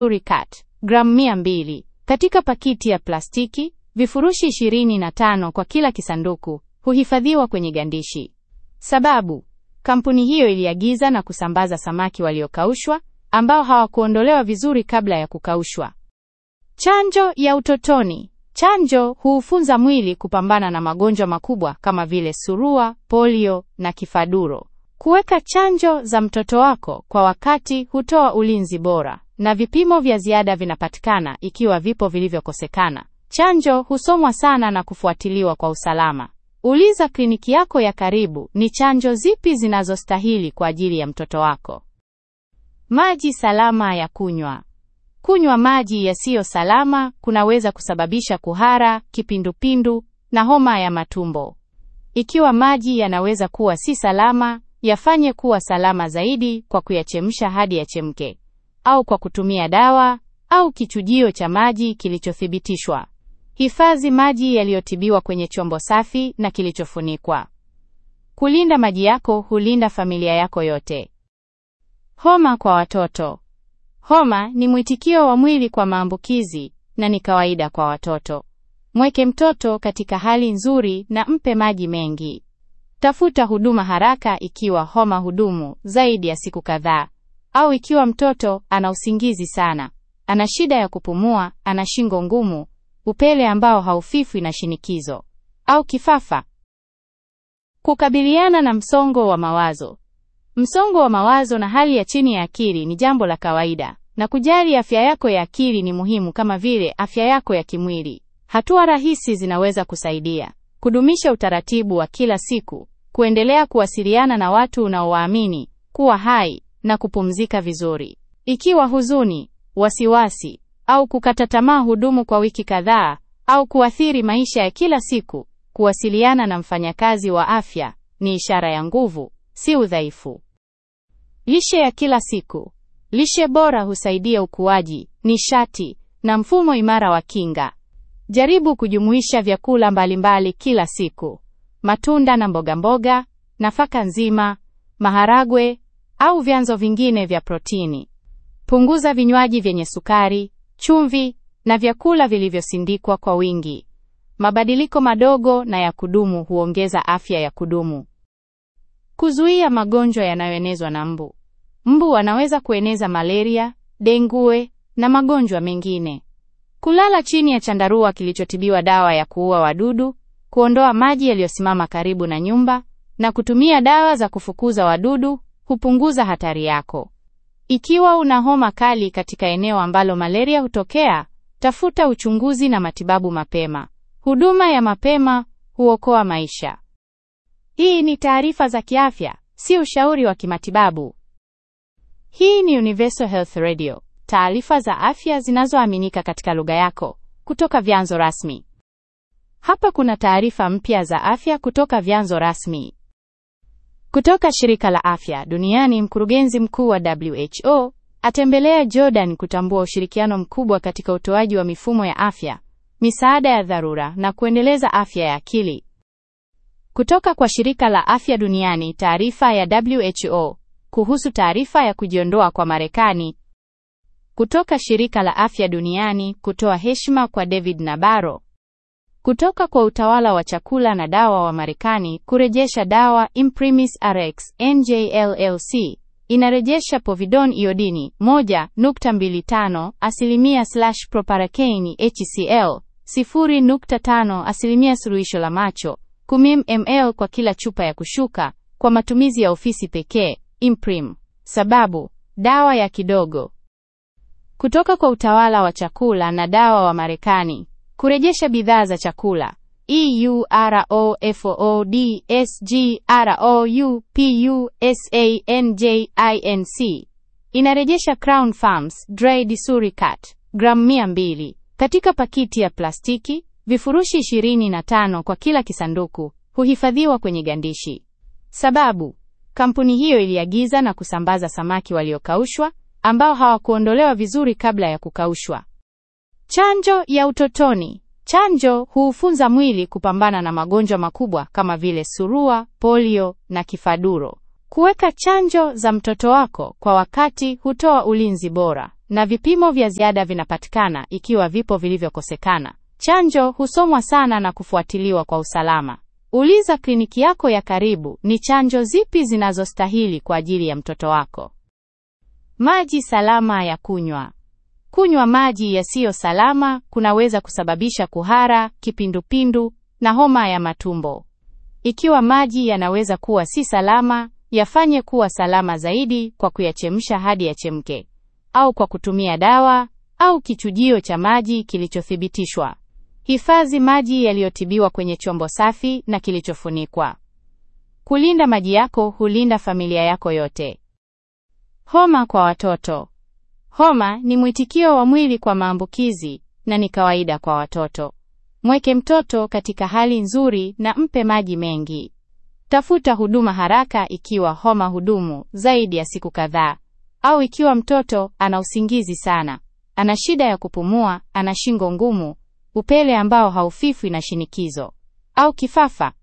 Uricat gramu mia mbili katika pakiti ya plastiki. Vifurushi 25 kwa kila kisanduku huhifadhiwa kwenye gandishi. Sababu kampuni hiyo iliagiza na kusambaza samaki waliokaushwa ambao hawakuondolewa vizuri kabla ya kukaushwa. Chanjo ya utotoni. Chanjo huufunza mwili kupambana na magonjwa makubwa kama vile surua, polio na kifaduro. Kuweka chanjo za mtoto wako kwa wakati hutoa ulinzi bora, na vipimo vya ziada vinapatikana ikiwa vipo vilivyokosekana. Chanjo husomwa sana na kufuatiliwa kwa usalama. Uliza kliniki yako ya karibu ni chanjo zipi zinazostahili kwa ajili ya mtoto wako. Maji salama ya kunywa. Kunywa maji yasiyo salama kunaweza kusababisha kuhara, kipindupindu na homa ya matumbo. Ikiwa maji yanaweza kuwa si salama, yafanye kuwa salama zaidi kwa kuyachemsha hadi yachemke, au kwa kutumia dawa au kichujio cha maji kilichothibitishwa. Hifadhi maji yaliyotibiwa kwenye chombo safi na kilichofunikwa. Kulinda maji yako hulinda familia yako yote. Homa kwa watoto. Homa ni mwitikio wa mwili kwa maambukizi na ni kawaida kwa watoto. Mweke mtoto katika hali nzuri na mpe maji mengi. Tafuta huduma haraka ikiwa homa hudumu zaidi ya siku kadhaa, au ikiwa mtoto ana usingizi sana, ana shida ya kupumua, ana shingo ngumu, upele ambao haufifwi na shinikizo au kifafa. Kukabiliana na msongo wa mawazo. Msongo wa mawazo na hali ya chini ya akili ni jambo la kawaida, na kujali afya yako ya akili ni muhimu kama vile afya yako ya kimwili. Hatua rahisi zinaweza kusaidia: kudumisha utaratibu wa kila siku, kuendelea kuwasiliana na watu unaowaamini, kuwa hai na kupumzika vizuri. Ikiwa huzuni, wasiwasi au kukata tamaa hudumu kwa wiki kadhaa au kuathiri maisha ya kila siku, kuwasiliana na mfanyakazi wa afya ni ishara ya nguvu, si udhaifu. Lishe ya kila siku. Lishe bora husaidia ukuaji, nishati na mfumo imara wa kinga. Jaribu kujumuisha vyakula mbalimbali kila siku: matunda na mboga mboga, nafaka nzima, maharagwe au vyanzo vingine vya protini. Punguza vinywaji vyenye sukari, chumvi na vyakula vilivyosindikwa kwa wingi. Mabadiliko madogo na ya kudumu huongeza afya ya kudumu. Kuzuia magonjwa yanayoenezwa na mbu. Mbu wanaweza kueneza malaria, dengue na magonjwa mengine. Kulala chini ya chandarua kilichotibiwa dawa ya kuua wadudu, kuondoa maji yaliyosimama karibu na nyumba na kutumia dawa za kufukuza wadudu hupunguza hatari yako. Ikiwa una homa kali katika eneo ambalo malaria hutokea, tafuta uchunguzi na matibabu mapema. Huduma ya mapema huokoa maisha. Hii ni taarifa za kiafya, si ushauri wa kimatibabu. Hii ni Universal Health Radio, taarifa za afya zinazoaminika katika lugha yako kutoka vyanzo rasmi. Hapa kuna taarifa mpya za afya kutoka vyanzo rasmi. Kutoka shirika la afya duniani, mkurugenzi mkuu wa WHO atembelea Jordan kutambua ushirikiano mkubwa katika utoaji wa mifumo ya afya, misaada ya dharura na kuendeleza afya ya akili. Kutoka kwa shirika la afya duniani, taarifa ya WHO kuhusu taarifa ya kujiondoa kwa Marekani. Kutoka shirika la afya duniani kutoa heshima kwa David Nabarro. Kutoka kwa utawala wa chakula na dawa wa Marekani kurejesha dawa Imprimis Rx NJLLC inarejesha povidone iodini 1.25 asilimia slash proparakeini HCl 0.5 asilimia suluhisho la macho 10 ml kwa kila chupa ya kushuka kwa matumizi ya ofisi pekee. Imprim. Sababu dawa ya kidogo. Kutoka kwa utawala wa chakula na dawa wa Marekani kurejesha bidhaa za chakula EUROFOODSGROUPUSANJINC inarejesha Crown Farms Dry Disuricat gramu 200 katika pakiti ya plastiki. Vifurushi 25 kwa kila kisanduku huhifadhiwa kwenye gandishi. Sababu kampuni hiyo iliagiza na kusambaza samaki waliokaushwa ambao hawakuondolewa vizuri kabla ya kukaushwa. Chanjo ya utotoni. Chanjo huufunza mwili kupambana na magonjwa makubwa kama vile surua, polio na kifaduro. Kuweka chanjo za mtoto wako kwa wakati hutoa ulinzi bora, na vipimo vya ziada vinapatikana ikiwa vipo vilivyokosekana. Chanjo husomwa sana na kufuatiliwa kwa usalama. Uliza kliniki yako ya karibu ni chanjo zipi zinazostahili kwa ajili ya mtoto wako. Maji salama ya kunywa. Kunywa maji yasiyo salama kunaweza kusababisha kuhara, kipindupindu na homa ya matumbo. Ikiwa maji yanaweza kuwa si salama, yafanye kuwa salama zaidi kwa kuyachemsha hadi yachemke, au kwa kutumia dawa au kichujio cha maji kilichothibitishwa. Hifadhi maji yaliyotibiwa kwenye chombo safi na kilichofunikwa. Kulinda maji yako hulinda familia yako yote. Homa kwa watoto. Homa ni mwitikio wa mwili kwa maambukizi na ni kawaida kwa watoto. Mweke mtoto katika hali nzuri na mpe maji mengi. Tafuta huduma haraka ikiwa homa hudumu zaidi ya siku kadhaa au ikiwa mtoto ana usingizi sana, ana shida ya kupumua, ana shingo ngumu, upele ambao haufifwi na shinikizo au kifafa.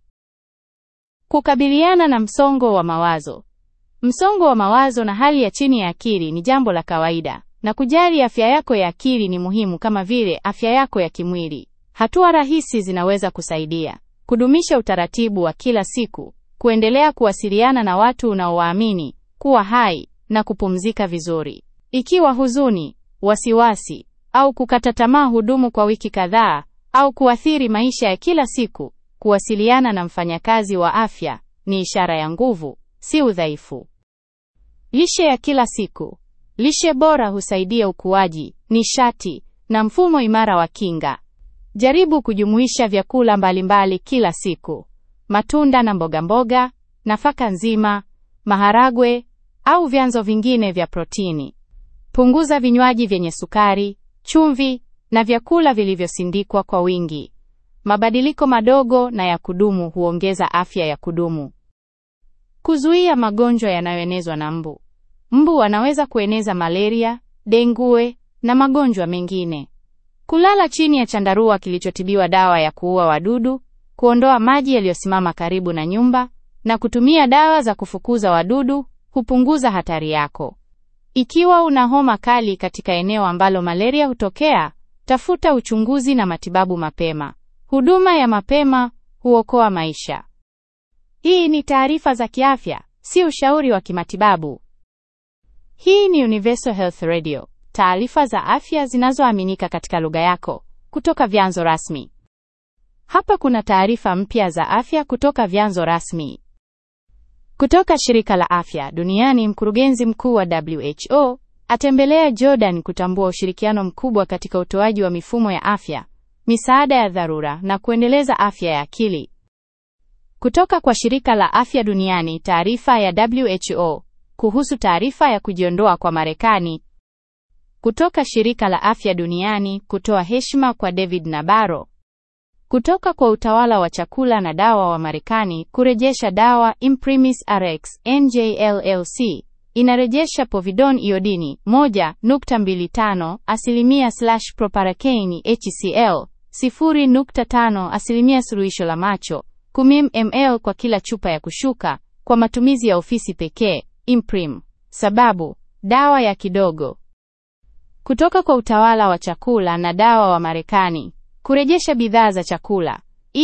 Kukabiliana na msongo wa mawazo. Msongo wa mawazo na hali ya chini ya akili ni jambo la kawaida, na kujali afya yako ya akili ni muhimu kama vile afya yako ya kimwili. Hatua rahisi zinaweza kusaidia: kudumisha utaratibu wa kila siku, kuendelea kuwasiliana na watu unaowaamini, kuwa hai na kupumzika vizuri. Ikiwa huzuni, wasiwasi au kukata tamaa hudumu kwa wiki kadhaa au kuathiri maisha ya kila siku, kuwasiliana na mfanyakazi wa afya ni ishara ya nguvu, si udhaifu. Lishe ya kila siku. Lishe bora husaidia ukuaji, nishati na mfumo imara wa kinga. Jaribu kujumuisha vyakula mbalimbali kila siku: matunda na mboga mboga, nafaka nzima, maharagwe au vyanzo vingine vya protini. Punguza vinywaji vyenye sukari, chumvi na vyakula vilivyosindikwa kwa wingi. Mabadiliko madogo na ya kudumu huongeza afya ya kudumu. Kuzuia magonjwa yanayoenezwa na mbu. Mbu wanaweza kueneza malaria, dengue na magonjwa mengine. Kulala chini ya chandarua kilichotibiwa dawa ya kuua wadudu, kuondoa maji yaliyosimama karibu na nyumba na kutumia dawa za kufukuza wadudu hupunguza hatari yako. Ikiwa una homa kali katika eneo ambalo malaria hutokea, tafuta uchunguzi na matibabu mapema. Huduma ya mapema huokoa maisha. Hii ni taarifa za kiafya, si ushauri wa kimatibabu. Hii ni Universal Health Radio, taarifa za afya zinazoaminika katika lugha yako kutoka vyanzo rasmi. Hapa kuna taarifa mpya za afya kutoka vyanzo rasmi. Kutoka shirika la afya duniani, mkurugenzi mkuu wa WHO atembelea Jordan kutambua ushirikiano mkubwa katika utoaji wa mifumo ya afya, misaada ya dharura na kuendeleza afya ya akili. Kutoka kwa shirika la afya duniani, taarifa ya WHO kuhusu taarifa ya kujiondoa kwa Marekani. Kutoka shirika la afya duniani kutoa heshima kwa David Nabarro. Kutoka kwa utawala wa chakula na dawa wa Marekani kurejesha dawa Imprimis Rx NJLLC inarejesha povidone iodini 1.25 asilimia slash proparakeini HCl 0.5 asilimia suluhisho la macho 10 ml kwa kila chupa ya kushuka kwa matumizi ya ofisi pekee. Imprim. Sababu dawa ya kidogo. Kutoka kwa utawala wa chakula na dawa wa Marekani kurejesha bidhaa za chakula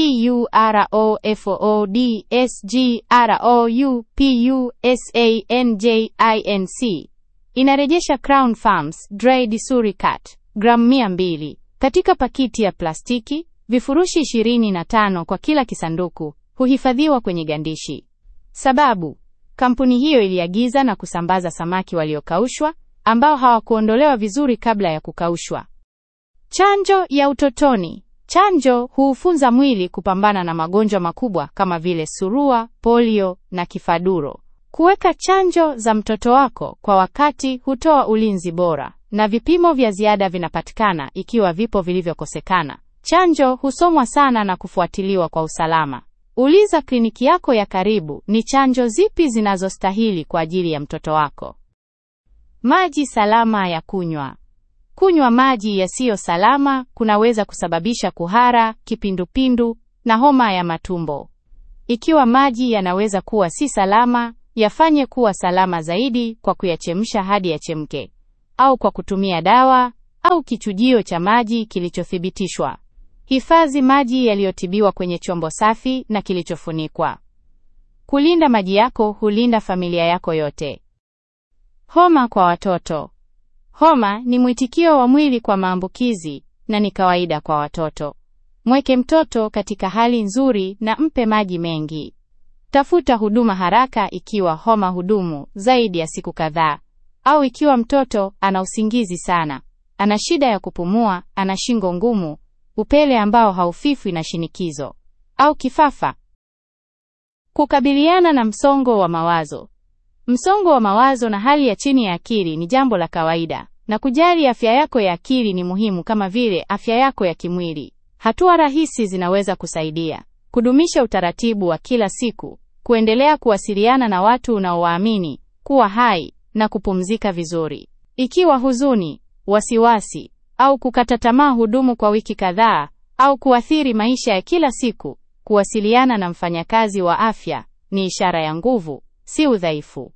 EUROFOODSGROUPUSANJINC inarejesha Crown Farms Dry Disuricat gramu 200 katika pakiti ya plastiki, vifurushi 25 kwa kila kisanduku, huhifadhiwa kwenye gandishi. Sababu kampuni hiyo iliagiza na kusambaza samaki waliokaushwa ambao hawakuondolewa vizuri kabla ya kukaushwa. Chanjo ya utotoni. Chanjo huufunza mwili kupambana na magonjwa makubwa kama vile surua, polio na kifaduro. Kuweka chanjo za mtoto wako kwa wakati hutoa ulinzi bora, na vipimo vya ziada vinapatikana ikiwa vipo vilivyokosekana. Chanjo husomwa sana na kufuatiliwa kwa usalama. Uliza kliniki yako ya karibu ni chanjo zipi zinazostahili kwa ajili ya mtoto wako. Maji salama ya kunywa. Kunywa maji yasiyo salama kunaweza kusababisha kuhara, kipindupindu na homa ya matumbo. Ikiwa maji yanaweza kuwa si salama, yafanye kuwa salama zaidi kwa kuyachemsha hadi yachemke, au kwa kutumia dawa au kichujio cha maji kilichothibitishwa. Hifadhi maji yaliyotibiwa kwenye chombo safi na kilichofunikwa. Kulinda maji yako hulinda familia yako yote. Homa kwa watoto. Homa ni mwitikio wa mwili kwa maambukizi na ni kawaida kwa watoto. Mweke mtoto katika hali nzuri na mpe maji mengi. Tafuta huduma haraka ikiwa homa hudumu zaidi ya siku kadhaa au ikiwa mtoto ana usingizi sana, ana shida ya kupumua, ana shingo ngumu, upele ambao haufifwi na shinikizo au kifafa. Kukabiliana na msongo wa mawazo. Msongo wa mawazo na hali ya chini ya akili ni jambo la kawaida, na kujali afya yako ya akili ni muhimu kama vile afya yako ya kimwili. Hatua rahisi zinaweza kusaidia: kudumisha utaratibu wa kila siku, kuendelea kuwasiliana na watu unaowaamini, kuwa hai na kupumzika vizuri. Ikiwa huzuni, wasiwasi au kukata tamaa hudumu kwa wiki kadhaa au kuathiri maisha ya kila siku, kuwasiliana na mfanyakazi wa afya ni ishara ya nguvu, si udhaifu.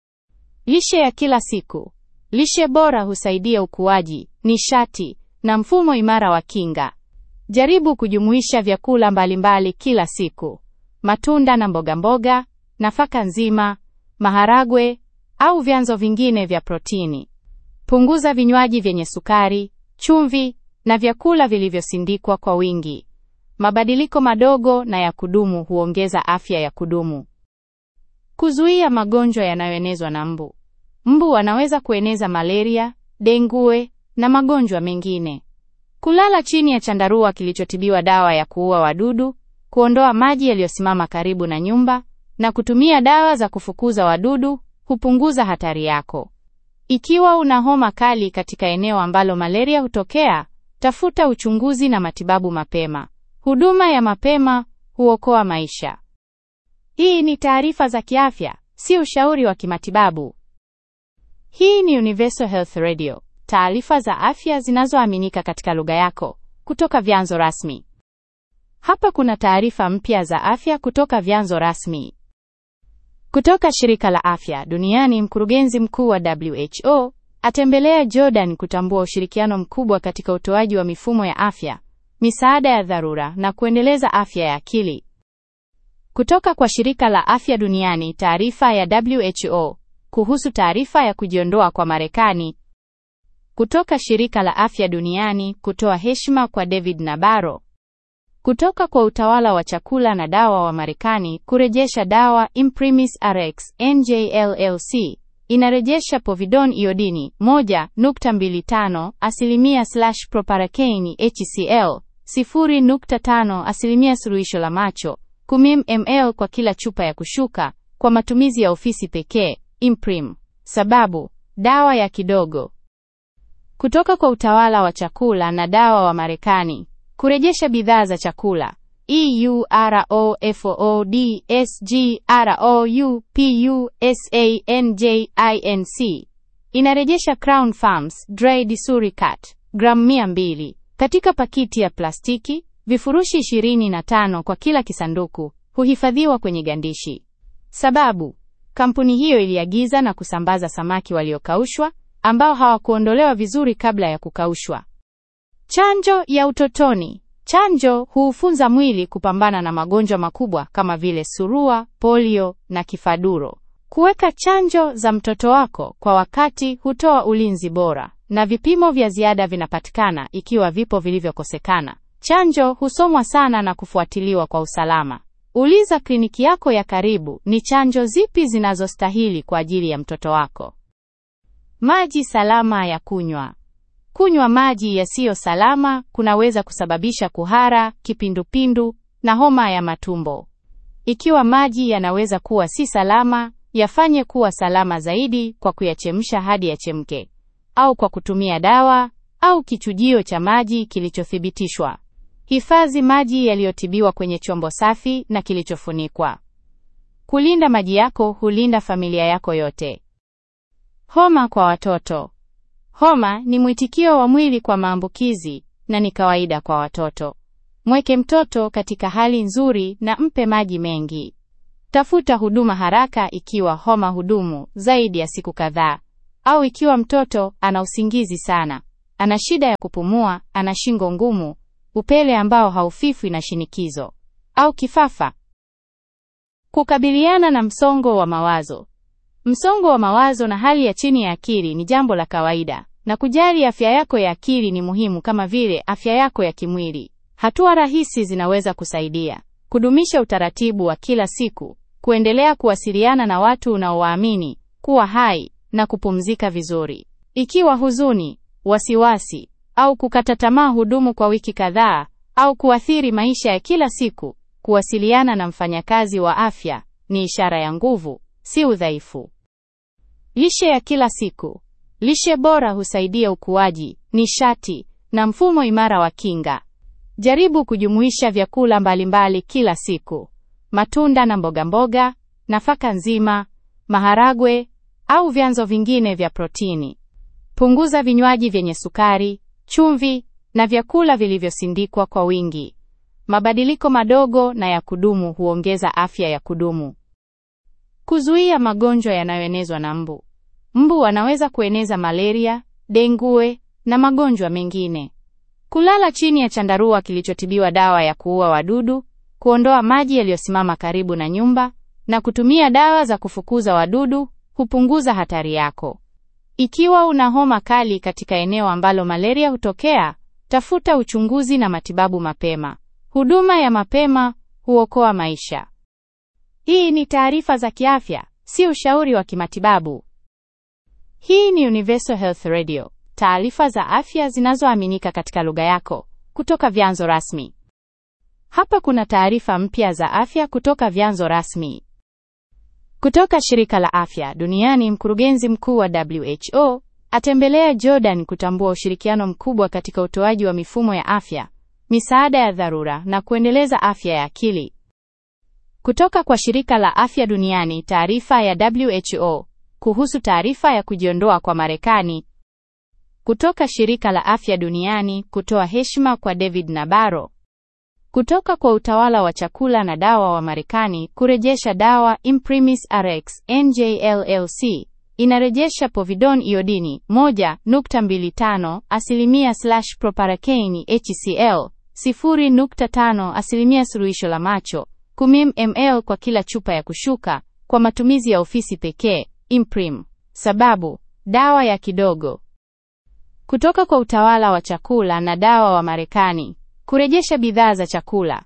Lishe ya kila siku. Lishe bora husaidia ukuaji, nishati na mfumo imara wa kinga. Jaribu kujumuisha vyakula mbalimbali kila siku: matunda na mboga mboga, nafaka nzima, maharagwe au vyanzo vingine vya protini. Punguza vinywaji vyenye sukari, chumvi na vyakula vilivyosindikwa kwa wingi. Mabadiliko madogo na ya kudumu huongeza afya ya kudumu. Kuzuia magonjwa yanayoenezwa na mbu. Mbu wanaweza kueneza malaria, dengue na magonjwa mengine. Kulala chini ya chandarua kilichotibiwa dawa ya kuua wadudu, kuondoa maji yaliyosimama karibu na nyumba na kutumia dawa za kufukuza wadudu hupunguza hatari yako. Ikiwa una homa kali katika eneo ambalo malaria hutokea, tafuta uchunguzi na matibabu mapema. Huduma ya mapema huokoa maisha. Hii ni taarifa za kiafya, si ushauri wa kimatibabu. Hii ni Universal Health Radio, taarifa za afya zinazoaminika katika lugha yako kutoka vyanzo rasmi. Hapa kuna taarifa mpya za afya kutoka vyanzo rasmi. Kutoka shirika la afya duniani, mkurugenzi mkuu wa WHO atembelea Jordan kutambua ushirikiano mkubwa katika utoaji wa mifumo ya afya, misaada ya dharura na kuendeleza afya ya akili. Kutoka kwa shirika la afya duniani, taarifa ya WHO kuhusu taarifa ya kujiondoa kwa Marekani. Kutoka shirika la afya duniani kutoa heshima kwa David Nabarro. Kutoka kwa utawala wa chakula na dawa wa Marekani kurejesha dawa Imprimis Rx NJLLC inarejesha povidone iodini 1.25 asilimia slash proparakeini HCl 0.5 asilimia suluhisho la macho 10 ml kwa kila chupa ya kushuka kwa matumizi ya ofisi pekee. Imprim. Sababu dawa ya kidogo. Kutoka kwa utawala wa chakula na dawa wa Marekani kurejesha bidhaa za chakula EUROFOODSGROUPUSANJINC inarejesha Crown Farms Dry Disuricat gramu 200 katika pakiti ya plastiki, vifurushi 25 kwa kila kisanduku, huhifadhiwa kwenye gandishi. Sababu kampuni hiyo iliagiza na kusambaza samaki waliokaushwa ambao hawakuondolewa vizuri kabla ya kukaushwa. Chanjo ya utotoni. Chanjo huufunza mwili kupambana na magonjwa makubwa kama vile surua, polio na kifaduro. Kuweka chanjo za mtoto wako kwa wakati hutoa ulinzi bora, na vipimo vya ziada vinapatikana ikiwa vipo vilivyokosekana. Chanjo husomwa sana na kufuatiliwa kwa usalama. Uliza kliniki yako ya karibu ni chanjo zipi zinazostahili kwa ajili ya mtoto wako. Maji salama ya kunywa. Kunywa maji yasiyo salama kunaweza kusababisha kuhara, kipindupindu na homa ya matumbo. Ikiwa maji yanaweza kuwa si salama, yafanye kuwa salama zaidi kwa kuyachemsha hadi yachemke, au kwa kutumia dawa au kichujio cha maji kilichothibitishwa. Hifadhi maji yaliyotibiwa kwenye chombo safi na kilichofunikwa. Kulinda maji yako hulinda familia yako yote. Homa kwa watoto. Homa ni mwitikio wa mwili kwa maambukizi na ni kawaida kwa watoto. Mweke mtoto katika hali nzuri na mpe maji mengi. Tafuta huduma haraka ikiwa homa hudumu zaidi ya siku kadhaa au ikiwa mtoto ana usingizi sana, ana shida ya kupumua, ana shingo ngumu, upele ambao haufifwi na shinikizo au kifafa. Kukabiliana na msongo wa mawazo. Msongo wa mawazo na hali ya chini ya akili ni jambo la kawaida, na kujali afya yako ya akili ni muhimu kama vile afya yako ya kimwili. Hatua rahisi zinaweza kusaidia: kudumisha utaratibu wa kila siku, kuendelea kuwasiliana na watu unaowaamini, kuwa hai na kupumzika vizuri. Ikiwa huzuni, wasiwasi au kukata tamaa hudumu kwa wiki kadhaa au kuathiri maisha ya kila siku, kuwasiliana na mfanyakazi wa afya ni ishara ya nguvu, si udhaifu. Lishe ya kila siku. Lishe bora husaidia ukuaji, nishati na mfumo imara wa kinga. Jaribu kujumuisha vyakula mbalimbali kila siku: matunda na mboga mboga, nafaka nzima, maharagwe au vyanzo vingine vya protini. Punguza vinywaji vyenye sukari, chumvi na vyakula vilivyosindikwa kwa wingi. Mabadiliko madogo na ya kudumu huongeza afya ya kudumu. Kuzuia magonjwa yanayoenezwa na mbu. Mbu wanaweza kueneza malaria, dengue na magonjwa mengine. Kulala chini ya chandarua kilichotibiwa dawa ya kuua wadudu, kuondoa maji yaliyosimama karibu na nyumba na kutumia dawa za kufukuza wadudu hupunguza hatari yako. Ikiwa una homa kali katika eneo ambalo malaria hutokea, tafuta uchunguzi na matibabu mapema. Huduma ya mapema huokoa maisha. Hii ni taarifa za kiafya, si ushauri wa kimatibabu. Hii ni Universal Health Radio, taarifa za afya zinazoaminika katika lugha yako kutoka vyanzo rasmi. Hapa kuna taarifa mpya za afya kutoka vyanzo rasmi. Kutoka shirika la afya duniani, mkurugenzi mkuu wa WHO atembelea Jordan kutambua ushirikiano mkubwa katika utoaji wa mifumo ya afya, misaada ya dharura na kuendeleza afya ya akili. Kutoka kwa shirika la afya duniani, taarifa ya WHO kuhusu taarifa ya kujiondoa kwa Marekani. Kutoka shirika la afya duniani kutoa heshima kwa David Nabarro. Kutoka kwa utawala wa chakula na dawa wa Marekani kurejesha dawa Imprimis Rx NJLLC inarejesha povidone iodini 1.25 asilimia slash proparacaine HCl 0.5 asilimia suluhisho la macho 10 ml kwa kila chupa ya kushuka kwa matumizi ya ofisi pekee. Imprim. Sababu: dawa ya kidogo. Kutoka kwa utawala wa chakula na dawa wa Marekani kurejesha bidhaa za chakula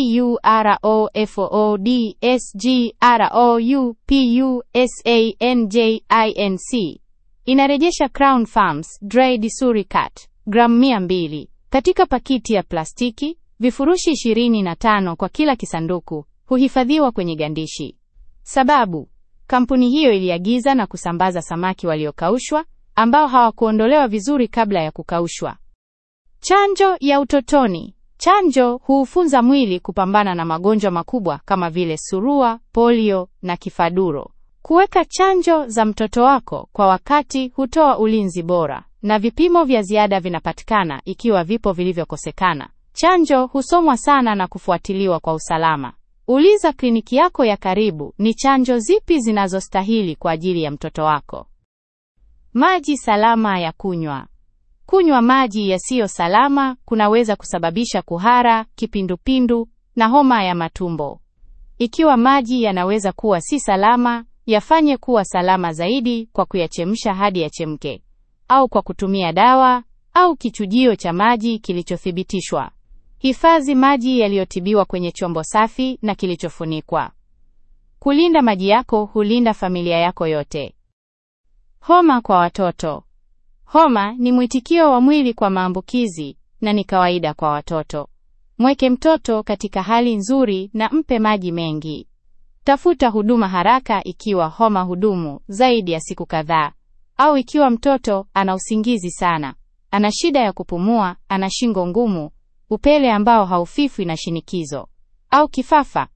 EUROFOODSGROUPUSANJINC inarejesha Crown Farms Dry Disuricat gramu 200 katika pakiti ya plastiki, vifurushi 25 kwa kila kisanduku, huhifadhiwa kwenye gandishi. Sababu: kampuni hiyo iliagiza na kusambaza samaki waliokaushwa ambao hawakuondolewa vizuri kabla ya kukaushwa. Chanjo ya utotoni. Chanjo huufunza mwili kupambana na magonjwa makubwa kama vile surua, polio na kifaduro. Kuweka chanjo za mtoto wako kwa wakati hutoa ulinzi bora, na vipimo vya ziada vinapatikana ikiwa vipo vilivyokosekana. Chanjo husomwa sana na kufuatiliwa kwa usalama. Uliza kliniki yako ya karibu ni chanjo zipi zinazostahili kwa ajili ya mtoto wako. Maji salama ya kunywa. Kunywa maji yasiyo salama kunaweza kusababisha kuhara, kipindupindu na homa ya matumbo. Ikiwa maji yanaweza kuwa si salama, yafanye kuwa salama zaidi kwa kuyachemsha hadi yachemke, au kwa kutumia dawa au kichujio cha maji kilichothibitishwa. Hifadhi maji yaliyotibiwa kwenye chombo safi na kilichofunikwa. Kulinda maji yako hulinda familia yako yote. Homa kwa watoto. Homa ni mwitikio wa mwili kwa maambukizi na ni kawaida kwa watoto. Mweke mtoto katika hali nzuri na mpe maji mengi. Tafuta huduma haraka ikiwa homa hudumu zaidi ya siku kadhaa au ikiwa mtoto ana usingizi sana, ana shida ya kupumua, ana shingo ngumu, upele ambao haufifwi na shinikizo au kifafa.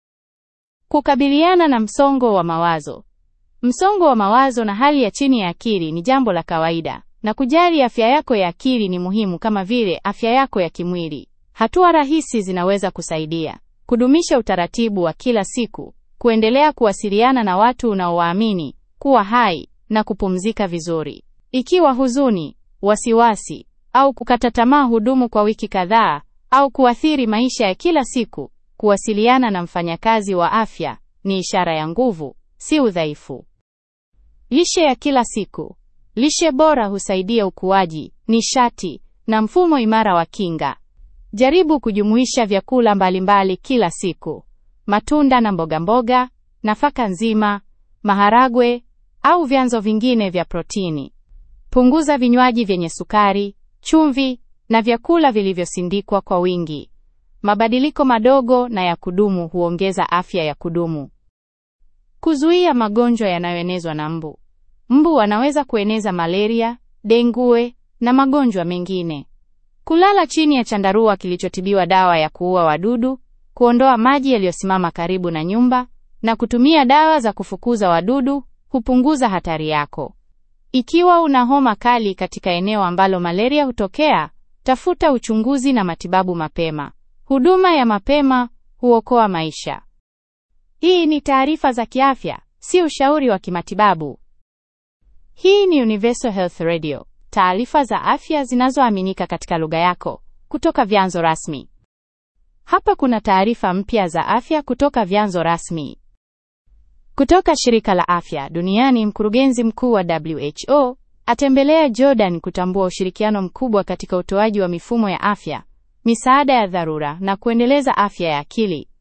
Kukabiliana na msongo wa mawazo. Msongo wa mawazo na hali ya chini ya akili ni jambo la kawaida, na kujali afya yako ya akili ni muhimu kama vile afya yako ya kimwili. Hatua rahisi zinaweza kusaidia: kudumisha utaratibu wa kila siku, kuendelea kuwasiliana na watu unaowaamini, kuwa hai na kupumzika vizuri. Ikiwa huzuni, wasiwasi au kukata tamaa hudumu kwa wiki kadhaa au kuathiri maisha ya kila siku, kuwasiliana na mfanyakazi wa afya ni ishara ya nguvu, si udhaifu. Lishe ya kila siku. Lishe bora husaidia ukuaji, nishati na mfumo imara wa kinga. Jaribu kujumuisha vyakula mbalimbali kila siku: matunda na mboga mboga, nafaka nzima, maharagwe au vyanzo vingine vya protini. Punguza vinywaji vyenye sukari, chumvi na vyakula vilivyosindikwa kwa wingi. Mabadiliko madogo na ya kudumu huongeza afya ya kudumu. Kuzuia magonjwa yanayoenezwa na mbu. Mbu wanaweza kueneza malaria, dengue na magonjwa mengine. Kulala chini ya chandarua kilichotibiwa dawa ya kuua wadudu, kuondoa maji yaliyosimama karibu na nyumba na kutumia dawa za kufukuza wadudu hupunguza hatari yako. Ikiwa una homa kali katika eneo ambalo malaria hutokea, tafuta uchunguzi na matibabu mapema. Huduma ya mapema huokoa maisha. Hii ni taarifa za kiafya, si ushauri wa kimatibabu. Hii ni Universal Health Radio, taarifa za afya zinazoaminika katika lugha yako kutoka vyanzo rasmi. Hapa kuna taarifa mpya za afya kutoka vyanzo rasmi. Kutoka shirika la afya duniani, mkurugenzi mkuu wa WHO atembelea Jordan kutambua ushirikiano mkubwa katika utoaji wa mifumo ya afya, misaada ya dharura na kuendeleza afya ya akili.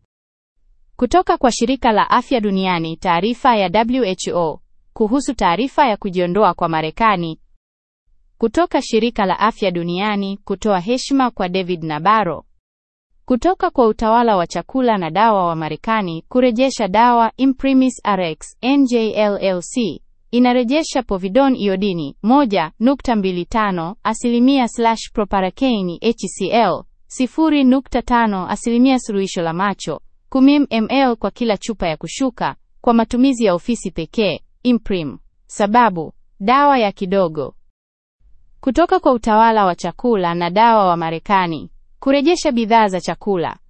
Kutoka kwa shirika la afya duniani, taarifa ya WHO kuhusu taarifa ya kujiondoa kwa Marekani. Kutoka shirika la afya duniani kutoa heshima kwa David Nabarro. Kutoka kwa utawala wa chakula na dawa wa Marekani kurejesha dawa Imprimis Rx NJLLC inarejesha povidone iodini 1.25 asilimia slash proparacaine HCl 0.5 asilimia suluhisho la macho 10 ml kwa kila chupa ya kushuka kwa matumizi ya ofisi pekee. Imprim. Sababu: dawa ya kidogo. Kutoka kwa utawala wa chakula na dawa wa Marekani kurejesha bidhaa za chakula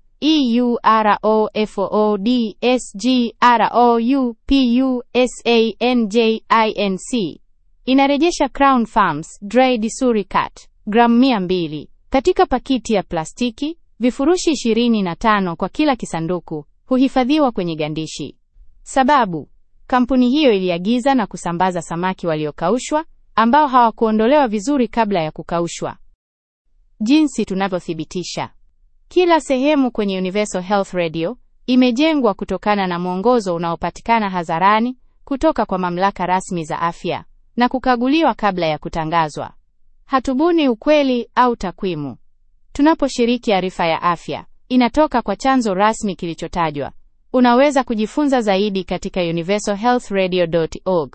EUROFOODSGROUPUSANJINC inarejesha Crown Farms Dry Disuricat gramu 200 katika pakiti ya plastiki, vifurushi 25 kwa kila kisanduku, huhifadhiwa kwenye gandishi. Sababu: kampuni hiyo iliagiza na kusambaza samaki waliokaushwa ambao hawakuondolewa vizuri kabla ya kukaushwa. Jinsi tunavyothibitisha. Kila sehemu kwenye Universal Health Radio imejengwa kutokana na mwongozo unaopatikana hadharani kutoka kwa mamlaka rasmi za afya na kukaguliwa kabla ya kutangazwa. Hatubuni ukweli au takwimu. Tunaposhiriki arifa ya afya, inatoka kwa chanzo rasmi kilichotajwa. Unaweza kujifunza zaidi katika universalhealthradio.org.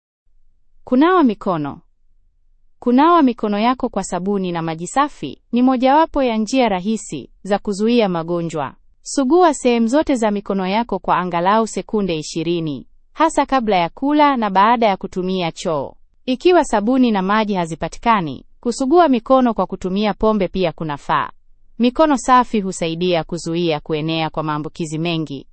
Kunawa mikono. Kunawa mikono yako kwa sabuni na maji safi ni mojawapo ya njia rahisi za kuzuia magonjwa. Sugua sehemu zote za mikono yako kwa angalau sekunde 20, hasa kabla ya kula na baada ya kutumia choo. Ikiwa sabuni na maji hazipatikani, kusugua mikono kwa kutumia pombe pia kunafaa. Mikono safi husaidia kuzuia kuenea kwa maambukizi mengi.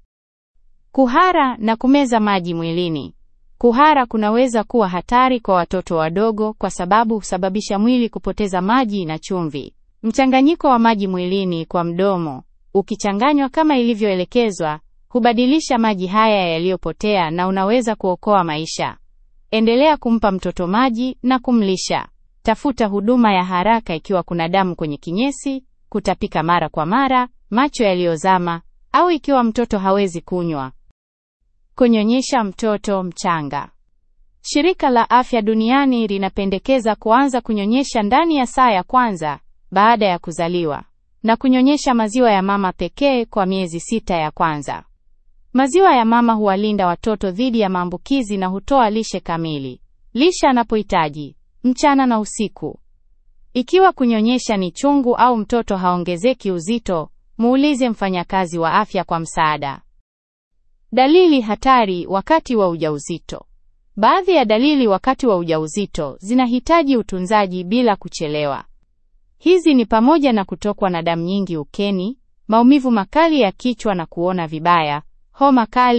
Kuhara na kumeza maji mwilini. Kuhara kunaweza kuwa hatari kwa watoto wadogo kwa sababu husababisha mwili kupoteza maji na chumvi. Mchanganyiko wa maji mwilini kwa mdomo, ukichanganywa kama ilivyoelekezwa, hubadilisha maji haya yaliyopotea na unaweza kuokoa maisha. Endelea kumpa mtoto maji na kumlisha. Tafuta huduma ya haraka ikiwa kuna damu kwenye kinyesi, kutapika mara kwa mara, macho yaliyozama au ikiwa mtoto hawezi kunywa. Kunyonyesha mtoto mchanga. Shirika la Afya Duniani linapendekeza kuanza kunyonyesha ndani ya saa ya kwanza baada ya kuzaliwa na kunyonyesha maziwa ya mama pekee kwa miezi sita ya kwanza. Maziwa ya mama huwalinda watoto dhidi ya maambukizi na hutoa lishe kamili. Lisha anapohitaji mchana na usiku. Ikiwa kunyonyesha ni chungu au mtoto haongezeki uzito, muulize mfanyakazi wa afya kwa msaada. Dalili hatari wakati wa ujauzito. Baadhi ya dalili wakati wa ujauzito zinahitaji utunzaji bila kuchelewa. Hizi ni pamoja na kutokwa na damu nyingi ukeni, maumivu makali ya kichwa na kuona vibaya, homa kali,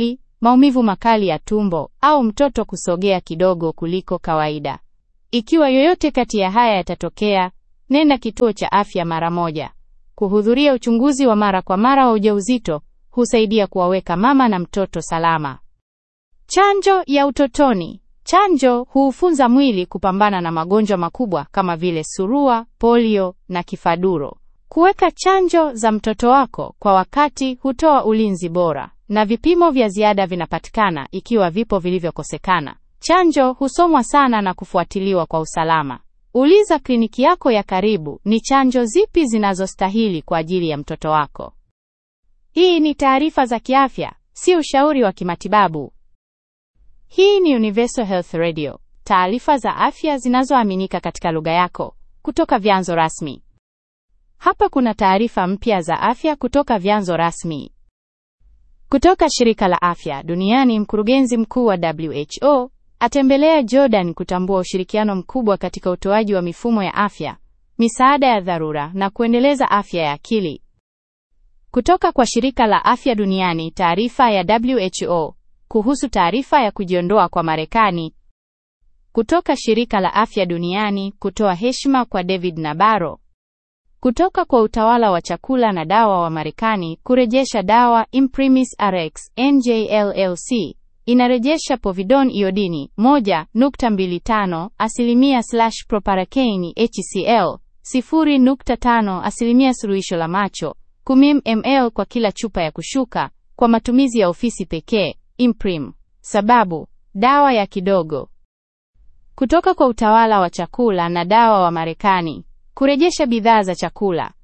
maumivu makali ya tumbo au mtoto kusogea kidogo kuliko kawaida. Ikiwa yoyote kati ya haya yatatokea, nenda kituo cha afya mara moja. Kuhudhuria uchunguzi wa mara kwa mara wa ujauzito husaidia kuwaweka mama na mtoto salama. Chanjo ya utotoni. Chanjo huufunza mwili kupambana na magonjwa makubwa kama vile surua, polio na kifaduro. Kuweka chanjo za mtoto wako kwa wakati hutoa ulinzi bora, na vipimo vya ziada vinapatikana ikiwa vipo vilivyokosekana. Chanjo husomwa sana na kufuatiliwa kwa usalama. Uliza kliniki yako ya karibu ni chanjo zipi zinazostahili kwa ajili ya mtoto wako. Hii ni taarifa za kiafya, si ushauri wa kimatibabu. Hii ni Universal Health Radio, taarifa za afya zinazoaminika katika lugha yako kutoka vyanzo rasmi. Hapa kuna taarifa mpya za afya kutoka vyanzo rasmi. Kutoka shirika la afya duniani, mkurugenzi mkuu wa WHO atembelea Jordan kutambua ushirikiano mkubwa katika utoaji wa mifumo ya afya, misaada ya dharura na kuendeleza afya ya akili. Kutoka kwa shirika la afya duniani, taarifa ya WHO kuhusu taarifa ya kujiondoa kwa Marekani. Kutoka shirika la afya duniani kutoa heshima kwa David Nabaro. Kutoka kwa utawala wa chakula na dawa wa Marekani kurejesha dawa Imprimis Rx NJLLC inarejesha povidone iodini 1.25 asilimia slash proparakeini HCl 0.5 asilimia suluhisho la macho 10 ml kwa kila chupa ya kushuka kwa matumizi ya ofisi pekee. Imprim. Sababu: dawa ya kidogo. Kutoka kwa utawala wa chakula na dawa wa Marekani kurejesha bidhaa za chakula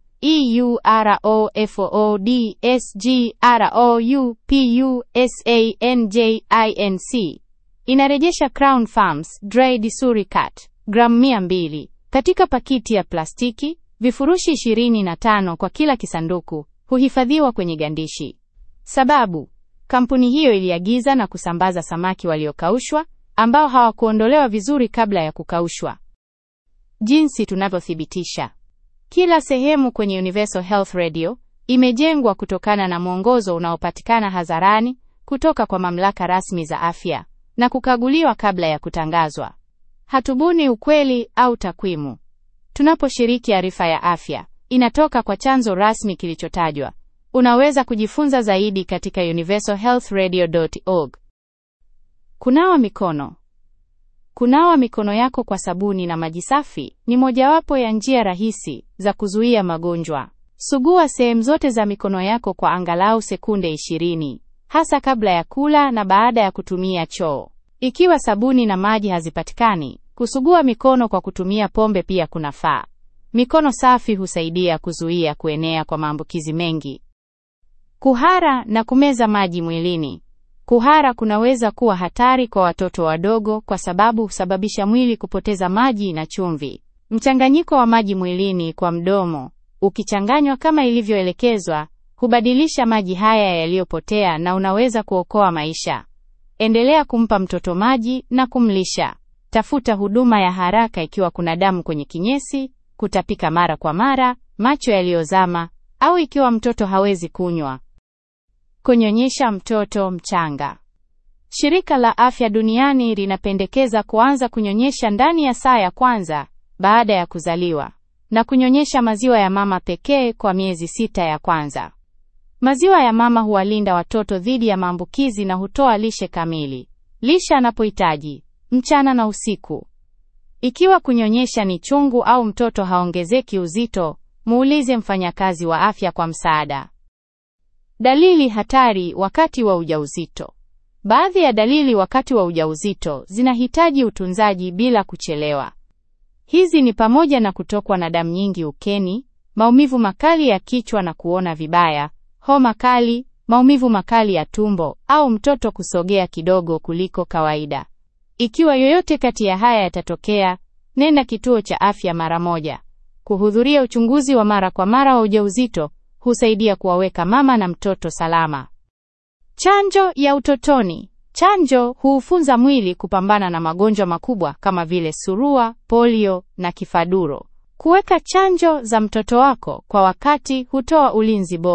EUROFOODSGROUPUSANJINC inarejesha Crown Farms Dry Disuricat gramu 200 katika pakiti ya plastiki, vifurushi 25 kwa kila kisanduku, huhifadhiwa kwenye gandishi. Sababu: kampuni hiyo iliagiza na kusambaza samaki waliokaushwa ambao hawakuondolewa vizuri kabla ya kukaushwa. Jinsi tunavyothibitisha. Kila sehemu kwenye Universal Health Radio imejengwa kutokana na mwongozo unaopatikana hadharani kutoka kwa mamlaka rasmi za afya na kukaguliwa kabla ya kutangazwa. Hatubuni ukweli au takwimu. Tunaposhiriki arifa ya afya, inatoka kwa chanzo rasmi kilichotajwa. Unaweza kujifunza zaidi katika universalhealthradio.org. Kunawa mikono. Kunawa mikono yako kwa sabuni na maji safi ni mojawapo ya njia rahisi za kuzuia magonjwa. Sugua sehemu zote za mikono yako kwa angalau sekunde 20, hasa kabla ya kula na baada ya kutumia choo. Ikiwa sabuni na maji hazipatikani, kusugua mikono kwa kutumia pombe pia kunafaa. Mikono safi husaidia kuzuia kuenea kwa maambukizi mengi. Kuhara na kumeza maji mwilini. Kuhara kunaweza kuwa hatari kwa watoto wadogo kwa sababu husababisha mwili kupoteza maji na chumvi. Mchanganyiko wa maji mwilini kwa mdomo, ukichanganywa kama ilivyoelekezwa, hubadilisha maji haya yaliyopotea na unaweza kuokoa maisha. Endelea kumpa mtoto maji na kumlisha. Tafuta huduma ya haraka ikiwa kuna damu kwenye kinyesi, kutapika mara kwa mara, macho yaliyozama au ikiwa mtoto hawezi kunywa. Kunyonyesha mtoto mchanga. Shirika la Afya Duniani linapendekeza kuanza kunyonyesha ndani ya saa ya kwanza baada ya kuzaliwa na kunyonyesha maziwa ya mama pekee kwa miezi sita ya kwanza. Maziwa ya mama huwalinda watoto dhidi ya maambukizi na hutoa lishe kamili. Lisha anapohitaji mchana na usiku. Ikiwa kunyonyesha ni chungu au mtoto haongezeki uzito, muulize mfanyakazi wa afya kwa msaada. Dalili hatari wakati wa ujauzito. Baadhi ya dalili wakati wa ujauzito zinahitaji utunzaji bila kuchelewa. Hizi ni pamoja na kutokwa na damu nyingi ukeni, maumivu makali ya kichwa na kuona vibaya, homa kali, maumivu makali ya tumbo au mtoto kusogea kidogo kuliko kawaida. Ikiwa yoyote kati ya haya yatatokea, nenda kituo cha afya mara moja. Kuhudhuria uchunguzi wa mara kwa mara wa ujauzito husaidia kuwaweka mama na mtoto salama. Chanjo ya utotoni. Chanjo huufunza mwili kupambana na magonjwa makubwa kama vile surua, polio na kifaduro. Kuweka chanjo za mtoto wako kwa wakati hutoa ulinzi bora,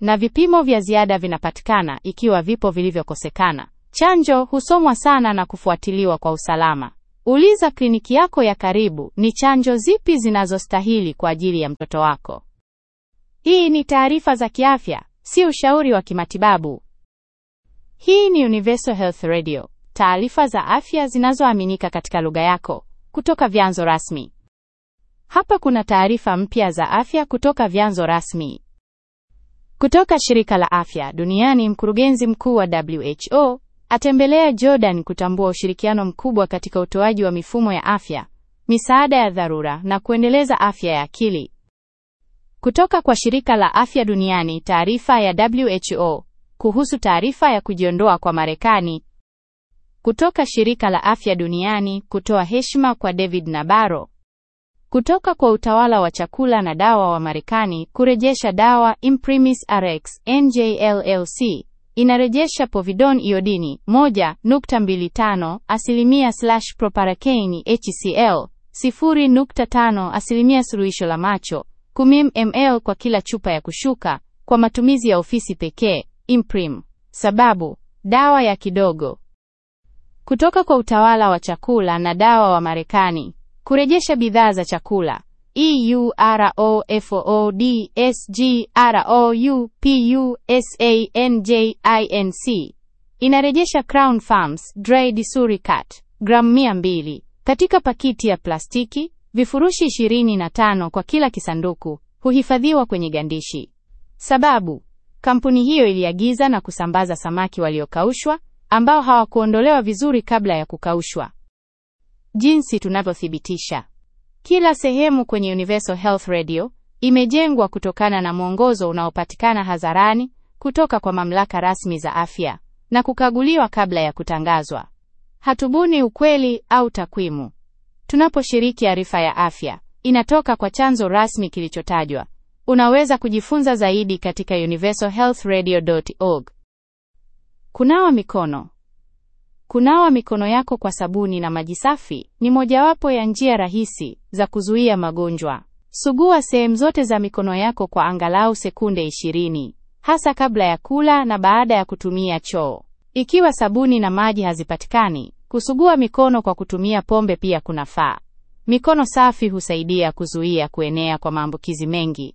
na vipimo vya ziada vinapatikana ikiwa vipo vilivyokosekana. Chanjo husomwa sana na kufuatiliwa kwa usalama. Uliza kliniki yako ya karibu ni chanjo zipi zinazostahili kwa ajili ya mtoto wako. Hii ni taarifa za kiafya, si ushauri wa kimatibabu. Hii ni Universal Health Radio, taarifa za afya zinazoaminika katika lugha yako kutoka vyanzo rasmi. Hapa kuna taarifa mpya za afya kutoka vyanzo rasmi. Kutoka shirika la afya duniani, mkurugenzi mkuu wa WHO atembelea Jordan kutambua ushirikiano mkubwa katika utoaji wa mifumo ya afya, misaada ya dharura na kuendeleza afya ya akili. Kutoka kwa shirika la afya duniani, taarifa ya WHO kuhusu taarifa ya kujiondoa kwa Marekani. Kutoka shirika la afya duniani kutoa heshima kwa David Nabarro. Kutoka kwa utawala wa chakula na dawa wa Marekani kurejesha dawa Imprimis Rx NJLLC inarejesha povidone iodini 1.25 asilimia slash proparakeini HCl 0.5 asilimia suluhisho la macho 10 ml kwa kila chupa ya kushuka kwa matumizi ya ofisi pekee. Imprim. Sababu dawa ya kidogo. Kutoka kwa utawala wa chakula na dawa wa Marekani kurejesha bidhaa za chakula EUROFOODSGROUPUSANJINC inarejesha Crown Farms Dry Disuricat gramu 200 katika pakiti ya plastiki, vifurushi 25 kwa kila kisanduku, huhifadhiwa kwenye gandishi. Sababu kampuni hiyo iliagiza na kusambaza samaki waliokaushwa ambao hawakuondolewa vizuri kabla ya kukaushwa. Jinsi tunavyothibitisha. Kila sehemu kwenye Universal Health Radio imejengwa kutokana na mwongozo unaopatikana hadharani kutoka kwa mamlaka rasmi za afya na kukaguliwa kabla ya kutangazwa. Hatubuni ukweli au takwimu. Tunaposhiriki arifa ya afya, inatoka kwa chanzo rasmi kilichotajwa. Unaweza kujifunza zaidi katika universalhealthradio.org. Kunawa mikono. Kunawa mikono yako kwa sabuni na maji safi ni mojawapo ya njia rahisi za kuzuia magonjwa. Sugua sehemu zote za mikono yako kwa angalau sekunde 20, hasa kabla ya kula na baada ya kutumia choo. Ikiwa sabuni na maji hazipatikani, kusugua mikono kwa kutumia pombe pia kunafaa. Mikono safi husaidia kuzuia kuenea kwa maambukizi mengi.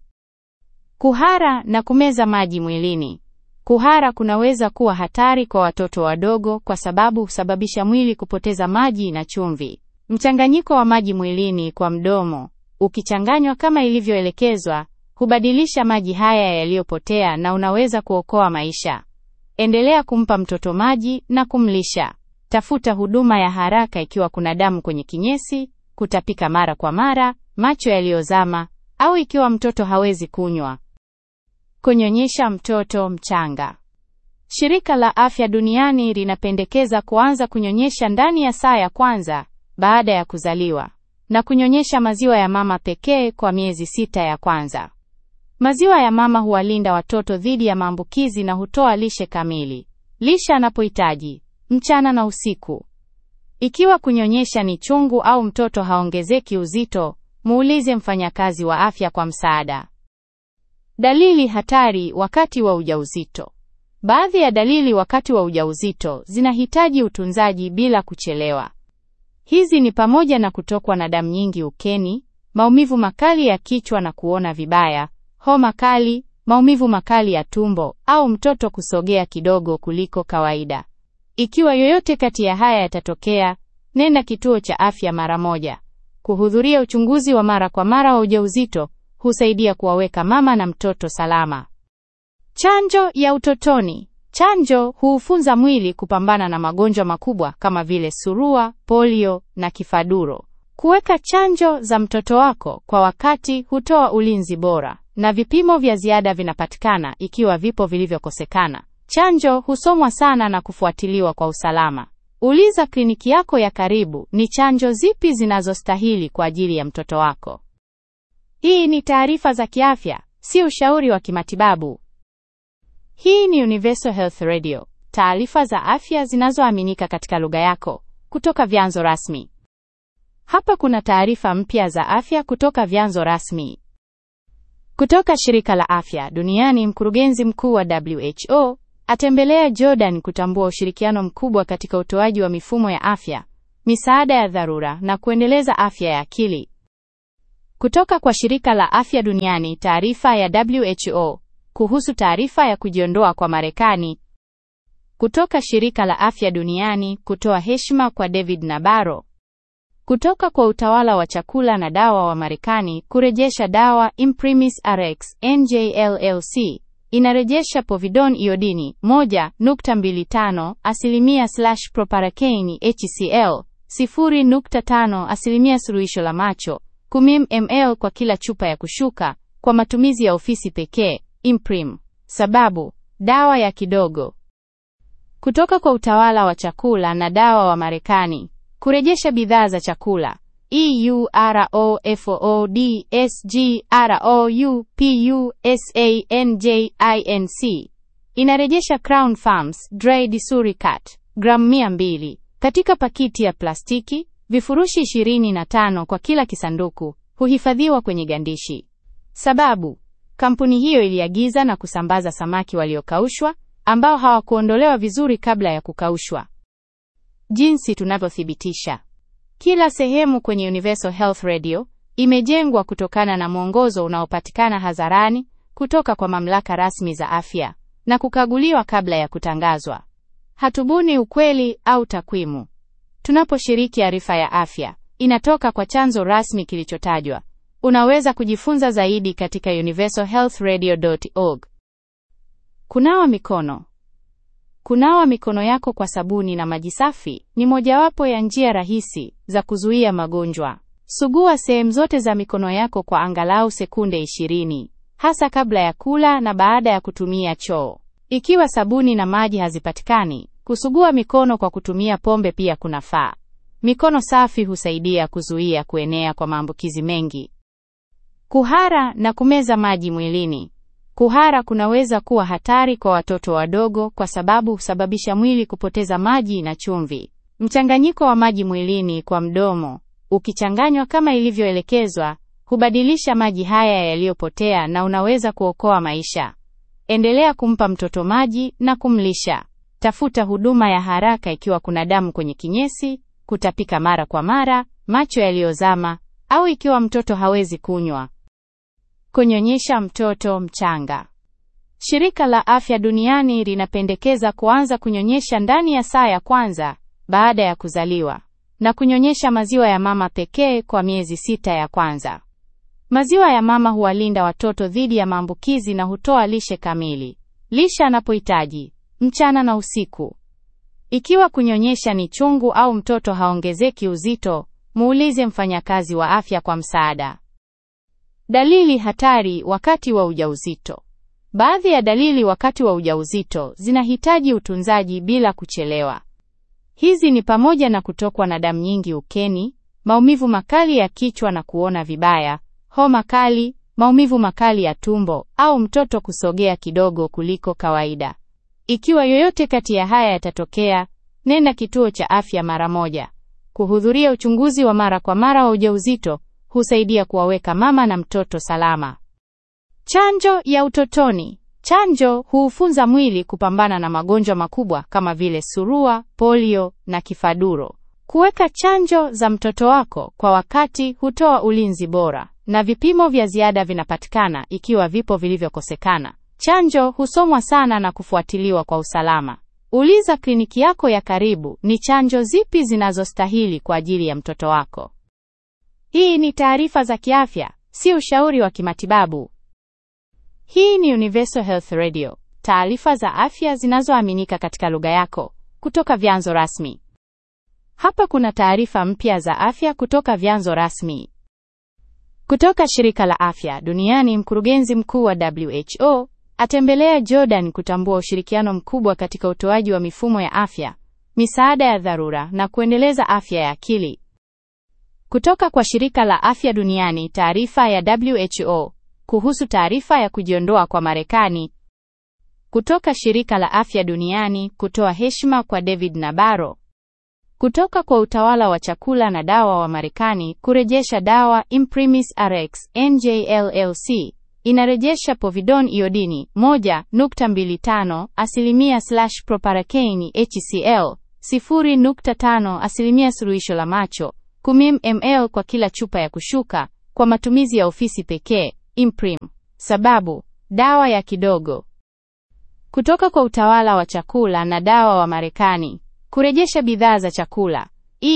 Kuhara na kumeza maji mwilini. Kuhara kunaweza kuwa hatari kwa watoto wadogo kwa sababu husababisha mwili kupoteza maji na chumvi. Mchanganyiko wa maji mwilini kwa mdomo, ukichanganywa kama ilivyoelekezwa, hubadilisha maji haya yaliyopotea na unaweza kuokoa maisha. Endelea kumpa mtoto maji na kumlisha. Tafuta huduma ya haraka ikiwa kuna damu kwenye kinyesi, kutapika mara kwa mara, macho yaliyozama au ikiwa mtoto hawezi kunywa. Kunyonyesha mtoto mchanga. Shirika la Afya Duniani linapendekeza kuanza kunyonyesha ndani ya saa ya kwanza baada ya kuzaliwa na kunyonyesha maziwa ya mama pekee kwa miezi sita ya kwanza. Maziwa ya mama huwalinda watoto dhidi ya maambukizi na hutoa lishe kamili. Lisha anapohitaji mchana na usiku. Ikiwa kunyonyesha ni chungu au mtoto haongezeki uzito, muulize mfanyakazi wa afya kwa msaada. Dalili hatari wakati wa ujauzito. Baadhi ya dalili wakati wa ujauzito zinahitaji utunzaji bila kuchelewa. Hizi ni pamoja na kutokwa na damu nyingi ukeni, maumivu makali ya kichwa na kuona vibaya, homa kali, maumivu makali ya tumbo au mtoto kusogea kidogo kuliko kawaida. Ikiwa yoyote kati ya haya yatatokea, nenda kituo cha afya mara moja. Kuhudhuria uchunguzi wa mara kwa mara wa ujauzito husaidia kuwaweka mama na mtoto salama. Chanjo ya utotoni. Chanjo huufunza mwili kupambana na magonjwa makubwa kama vile surua, polio na kifaduro. Kuweka chanjo za mtoto wako kwa wakati hutoa ulinzi bora, na vipimo vya ziada vinapatikana ikiwa vipo vilivyokosekana. Chanjo husomwa sana na kufuatiliwa kwa usalama. Uliza kliniki yako ya karibu ni chanjo zipi zinazostahili kwa ajili ya mtoto wako. Hii ni taarifa za kiafya, si ushauri wa kimatibabu. Hii ni Universal Health Radio, taarifa za afya zinazoaminika katika lugha yako kutoka vyanzo rasmi. Hapa kuna taarifa mpya za afya kutoka vyanzo rasmi. Kutoka shirika la afya duniani, mkurugenzi mkuu wa WHO atembelea Jordan kutambua ushirikiano mkubwa katika utoaji wa mifumo ya afya, misaada ya dharura na kuendeleza afya ya akili. Kutoka kwa shirika la afya duniani, taarifa ya WHO kuhusu taarifa ya kujiondoa kwa Marekani. Kutoka shirika la afya duniani kutoa heshima kwa David Nabarro. Kutoka kwa utawala wa chakula na dawa wa Marekani kurejesha dawa Imprimis Rx NJLLC inarejesha povidone iodini 1.25 asilimia slash proparakeini HCl 0.5 asilimia suluhisho la macho 10 ml kwa kila chupa ya kushuka kwa matumizi ya ofisi pekee. Imprim. Sababu dawa ya kidogo. Kutoka kwa utawala wa chakula na dawa wa Marekani kurejesha bidhaa za chakula EUROFOODSGROUPUSANJINC inarejesha Crown Farms Dry Disuricat gramu 200 katika pakiti ya plastiki, vifurushi 25 kwa kila kisanduku, huhifadhiwa kwenye gandishi. Sababu kampuni hiyo iliagiza na kusambaza samaki waliokaushwa ambao hawakuondolewa vizuri kabla ya kukaushwa. Jinsi tunavyothibitisha. Kila sehemu kwenye Universal Health Radio imejengwa kutokana na mwongozo unaopatikana hadharani kutoka kwa mamlaka rasmi za afya na kukaguliwa kabla ya kutangazwa. Hatubuni ukweli au takwimu. Tunaposhiriki arifa ya afya, inatoka kwa chanzo rasmi kilichotajwa. Unaweza kujifunza zaidi katika universalhealthradio.org. Kunawa mikono. Kunawa mikono yako kwa sabuni na maji safi ni mojawapo ya njia rahisi za kuzuia magonjwa. Sugua sehemu zote za mikono yako kwa angalau sekunde 20, hasa kabla ya kula na baada ya kutumia choo. Ikiwa sabuni na maji hazipatikani, kusugua mikono kwa kutumia pombe pia kunafaa. Mikono safi husaidia kuzuia kuenea kwa maambukizi mengi. Kuhara na kumeza maji mwilini. Kuhara kunaweza kuwa hatari kwa watoto wadogo kwa sababu husababisha mwili kupoteza maji na chumvi. Mchanganyiko wa maji mwilini kwa mdomo, ukichanganywa kama ilivyoelekezwa, hubadilisha maji haya yaliyopotea na unaweza kuokoa maisha. Endelea kumpa mtoto maji na kumlisha. Tafuta huduma ya haraka ikiwa kuna damu kwenye kinyesi, kutapika mara kwa mara, macho yaliyozama au ikiwa mtoto hawezi kunywa. Kunyonyesha mtoto mchanga. Shirika la Afya Duniani linapendekeza kuanza kunyonyesha ndani ya saa ya kwanza baada ya kuzaliwa na kunyonyesha maziwa ya mama pekee kwa miezi sita ya kwanza. Maziwa ya mama huwalinda watoto dhidi ya maambukizi na hutoa lishe kamili. Lisha anapohitaji mchana na usiku. Ikiwa kunyonyesha ni chungu au mtoto haongezeki uzito, muulize mfanyakazi wa afya kwa msaada. Dalili hatari wakati wa ujauzito. Baadhi ya dalili wakati wa ujauzito zinahitaji utunzaji bila kuchelewa. Hizi ni pamoja na kutokwa na damu nyingi ukeni, maumivu makali ya kichwa na kuona vibaya, homa kali, maumivu makali ya tumbo au mtoto kusogea kidogo kuliko kawaida. Ikiwa yoyote kati ya haya yatatokea, nenda kituo cha afya mara moja. Kuhudhuria uchunguzi wa mara kwa mara wa ujauzito husaidia kuwaweka mama na mtoto salama. Chanjo ya utotoni. Chanjo huufunza mwili kupambana na magonjwa makubwa kama vile surua, polio na kifaduro. Kuweka chanjo za mtoto wako kwa wakati hutoa ulinzi bora, na vipimo vya ziada vinapatikana ikiwa vipo vilivyokosekana. Chanjo husomwa sana na kufuatiliwa kwa usalama. Uliza kliniki yako ya karibu ni chanjo zipi zinazostahili kwa ajili ya mtoto wako. Hii ni taarifa za kiafya, si ushauri wa kimatibabu. Hii ni Universal Health Radio, taarifa za afya zinazoaminika katika lugha yako kutoka vyanzo rasmi. Hapa kuna taarifa mpya za afya kutoka vyanzo rasmi. Kutoka shirika la afya duniani, mkurugenzi mkuu wa WHO atembelea Jordan kutambua ushirikiano mkubwa katika utoaji wa mifumo ya afya, misaada ya dharura na kuendeleza afya ya akili. Kutoka kwa shirika la afya duniani, taarifa ya WHO kuhusu taarifa ya kujiondoa kwa Marekani. Kutoka shirika la afya duniani kutoa heshima kwa David Nabarro. Kutoka kwa utawala wa chakula na dawa wa Marekani kurejesha dawa Imprimis Rx NJLLC inarejesha povidone iodini 1.25 asilimia slash proparacaine HCl 0.5 asilimia suluhisho la macho 10 ml kwa kila chupa ya kushuka kwa matumizi ya ofisi pekee. Imprim. Sababu dawa ya kidogo. Kutoka kwa utawala wa chakula na dawa wa Marekani kurejesha bidhaa za chakula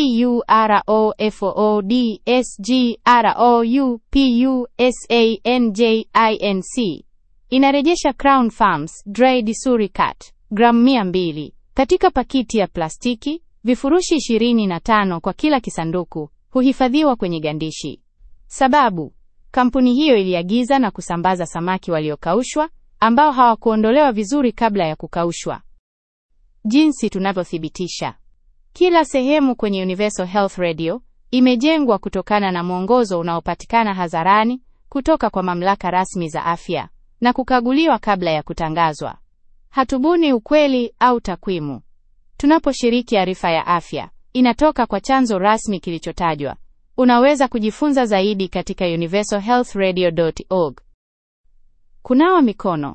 EUROFOODSGROUPUSANJINC inarejesha Crown Farms Dry Disuricat gramu 200 katika pakiti ya plastiki, vifurushi 25 kwa kila kisanduku, huhifadhiwa kwenye gandishi. Sababu kampuni hiyo iliagiza na kusambaza samaki waliokaushwa ambao hawakuondolewa vizuri kabla ya kukaushwa. Jinsi tunavyothibitisha kila sehemu kwenye Universal Health Radio imejengwa kutokana na mwongozo unaopatikana hadharani kutoka kwa mamlaka rasmi za afya na kukaguliwa kabla ya kutangazwa. Hatubuni ukweli au takwimu. Tunaposhiriki arifa ya afya, inatoka kwa chanzo rasmi kilichotajwa. Unaweza kujifunza zaidi katika universalhealthradio.org. Kunawa mikono.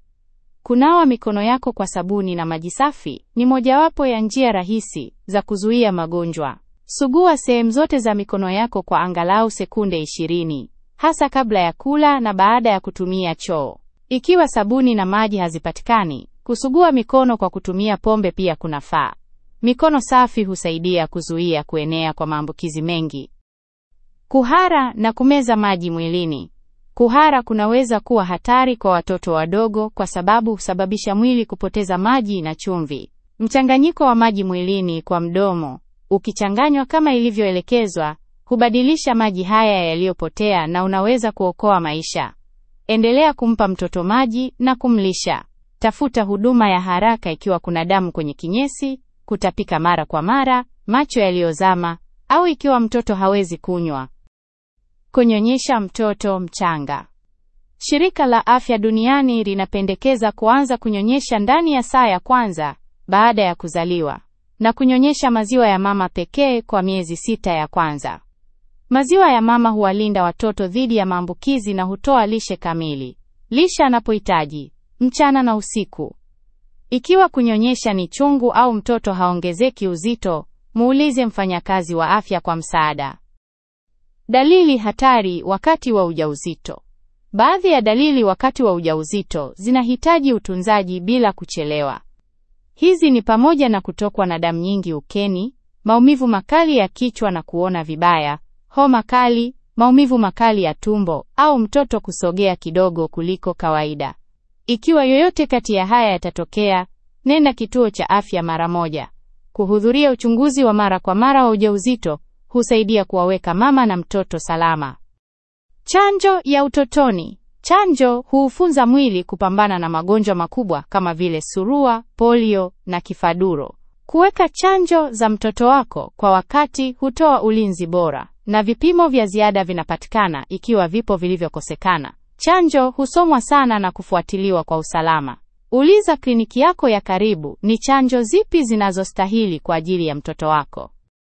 Kunawa mikono yako kwa sabuni na maji safi ni mojawapo ya njia rahisi za kuzuia magonjwa. Sugua sehemu zote za mikono yako kwa angalau sekunde 20, hasa kabla ya kula na baada ya kutumia choo. Ikiwa sabuni na maji hazipatikani, kusugua mikono kwa kutumia pombe pia kunafaa. Mikono safi husaidia kuzuia kuenea kwa maambukizi mengi. Kuhara na kumeza maji mwilini. Kuhara kunaweza kuwa hatari kwa watoto wadogo kwa sababu husababisha mwili kupoteza maji na chumvi. Mchanganyiko wa maji mwilini kwa mdomo, ukichanganywa kama ilivyoelekezwa, hubadilisha maji haya yaliyopotea na unaweza kuokoa maisha. Endelea kumpa mtoto maji na kumlisha. Tafuta huduma ya haraka ikiwa kuna damu kwenye kinyesi, kutapika mara kwa mara, macho yaliyozama au ikiwa mtoto hawezi kunywa. Kunyonyesha mtoto mchanga. Shirika la Afya Duniani linapendekeza kuanza kunyonyesha ndani ya saa ya kwanza baada ya kuzaliwa na kunyonyesha maziwa ya mama pekee kwa miezi sita ya kwanza. Maziwa ya mama huwalinda watoto dhidi ya maambukizi na hutoa lishe kamili. Lisha anapohitaji mchana na usiku. Ikiwa kunyonyesha ni chungu au mtoto haongezeki uzito, muulize mfanyakazi wa afya kwa msaada. Dalili hatari wakati wa ujauzito. Baadhi ya dalili wakati wa ujauzito zinahitaji utunzaji bila kuchelewa. Hizi ni pamoja na kutokwa na damu nyingi ukeni, maumivu makali ya kichwa na kuona vibaya, homa kali, maumivu makali ya tumbo au mtoto kusogea kidogo kuliko kawaida. Ikiwa yoyote kati ya haya yatatokea, nenda kituo cha afya mara moja. Kuhudhuria uchunguzi wa mara kwa mara wa ujauzito husaidia kuwaweka mama na mtoto salama. Chanjo ya utotoni. Chanjo huufunza mwili kupambana na magonjwa makubwa kama vile surua, polio na kifaduro. Kuweka chanjo za mtoto wako kwa wakati hutoa ulinzi bora, na vipimo vya ziada vinapatikana ikiwa vipo vilivyokosekana. Chanjo husomwa sana na kufuatiliwa kwa usalama. Uliza kliniki yako ya karibu ni chanjo zipi zinazostahili kwa ajili ya mtoto wako.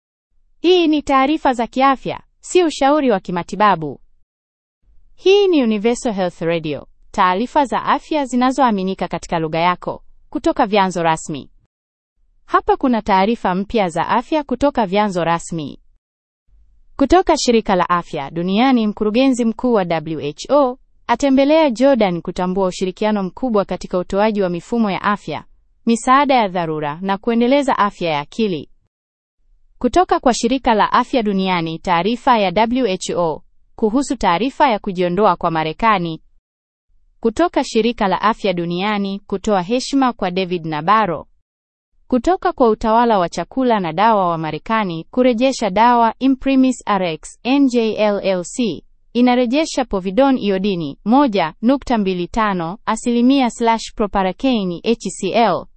Hii ni taarifa za kiafya, si ushauri wa kimatibabu. Hii ni Universal Health Radio, taarifa za afya zinazoaminika katika lugha yako kutoka vyanzo rasmi. Hapa kuna taarifa mpya za afya kutoka vyanzo rasmi. Kutoka shirika la afya duniani, mkurugenzi mkuu wa WHO atembelea Jordan kutambua ushirikiano mkubwa katika utoaji wa mifumo ya afya, misaada ya dharura na kuendeleza afya ya akili. Kutoka kwa shirika la afya duniani, taarifa ya WHO kuhusu taarifa ya kujiondoa kwa Marekani. Kutoka shirika la afya duniani kutoa heshima kwa David Nabaro. Kutoka kwa utawala wa chakula na dawa wa Marekani kurejesha dawa Imprimis Rx NJLLC inarejesha povidone iodini 1.25 asilimia slash proparacaine HCl